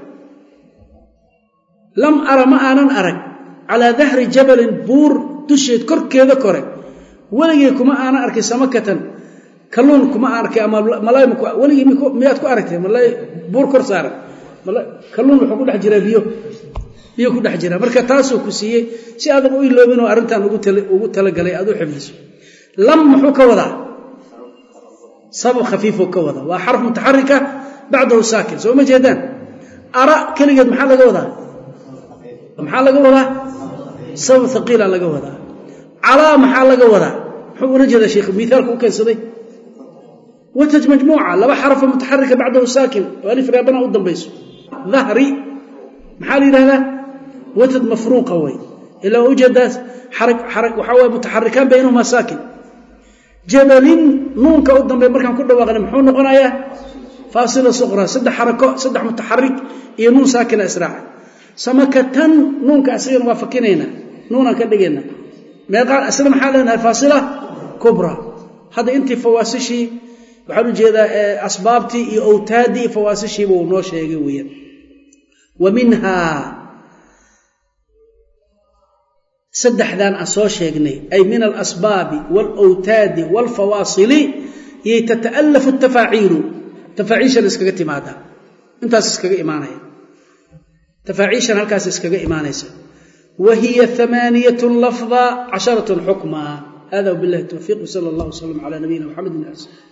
lam ara ma aanan arag calaa dahri jabalin buur dusheed korkeeda kore weligay kuma aanan arkay samakatan kalluun kuma aan arkay ama weligii miyaad ku aragtay malay buur kor saaran kalluun wuxuu ku dhex jiraa biyo biyo ku dhex jira marka taasuu ku siiyey si adag u iloobinoo arrintan ugu talagalay aad u xifdiso lam muxuu ka wadaa sabab khafiifuu ka wadaa waa xarf mutaxarika bacdahu saakin soo ma jeedaan ara keligeed maxaa laga wadaa maxaa laga wadaa sabab haqiila laga wadaa calaa maxaa laga wadaa muxuu ula jeedaa sheikh miaalku u keensaday wataj majmuuca laba xarafo mutaxarika bacdahu saakin oo alif reebana u dambayso dahri maxaa la yidhahdaa watad mafruuqa wey ilaa ujeedaas waxaa waye mutaxarikaan baynahumaa saakin jabalin nuunka u dambeey markaan ku dhawaaqnay muxuu noqonayaa faasila suqra saddex xarako saddex mutaxarik iyo nuun saakina israaca samakatan nuunka asagana waa fakinaynaa nuunaan ka dhigayna meeqaan asna maxaa leenahay faasila kubra hadda intii fawaasishii waxaan u jeedaa asbaabtii iyo awtaaddii iyo fawaasishiiba uu noo sheegay weeyaan wa minhaa saddexdan aan soo sheegnay ay min alasbaabi waalawtaadi waalfawaasili yay tata'alafu tafaaciilu tafaaciishan iskaga timaadaa intaas iskaga imaanaya tafaaciishan halkaas iskaga imaanaysa wa hiya amaaniyat lafda casharat xukma hada wbilahi towfiiq wsala allah wslam cala nabiyina mxamed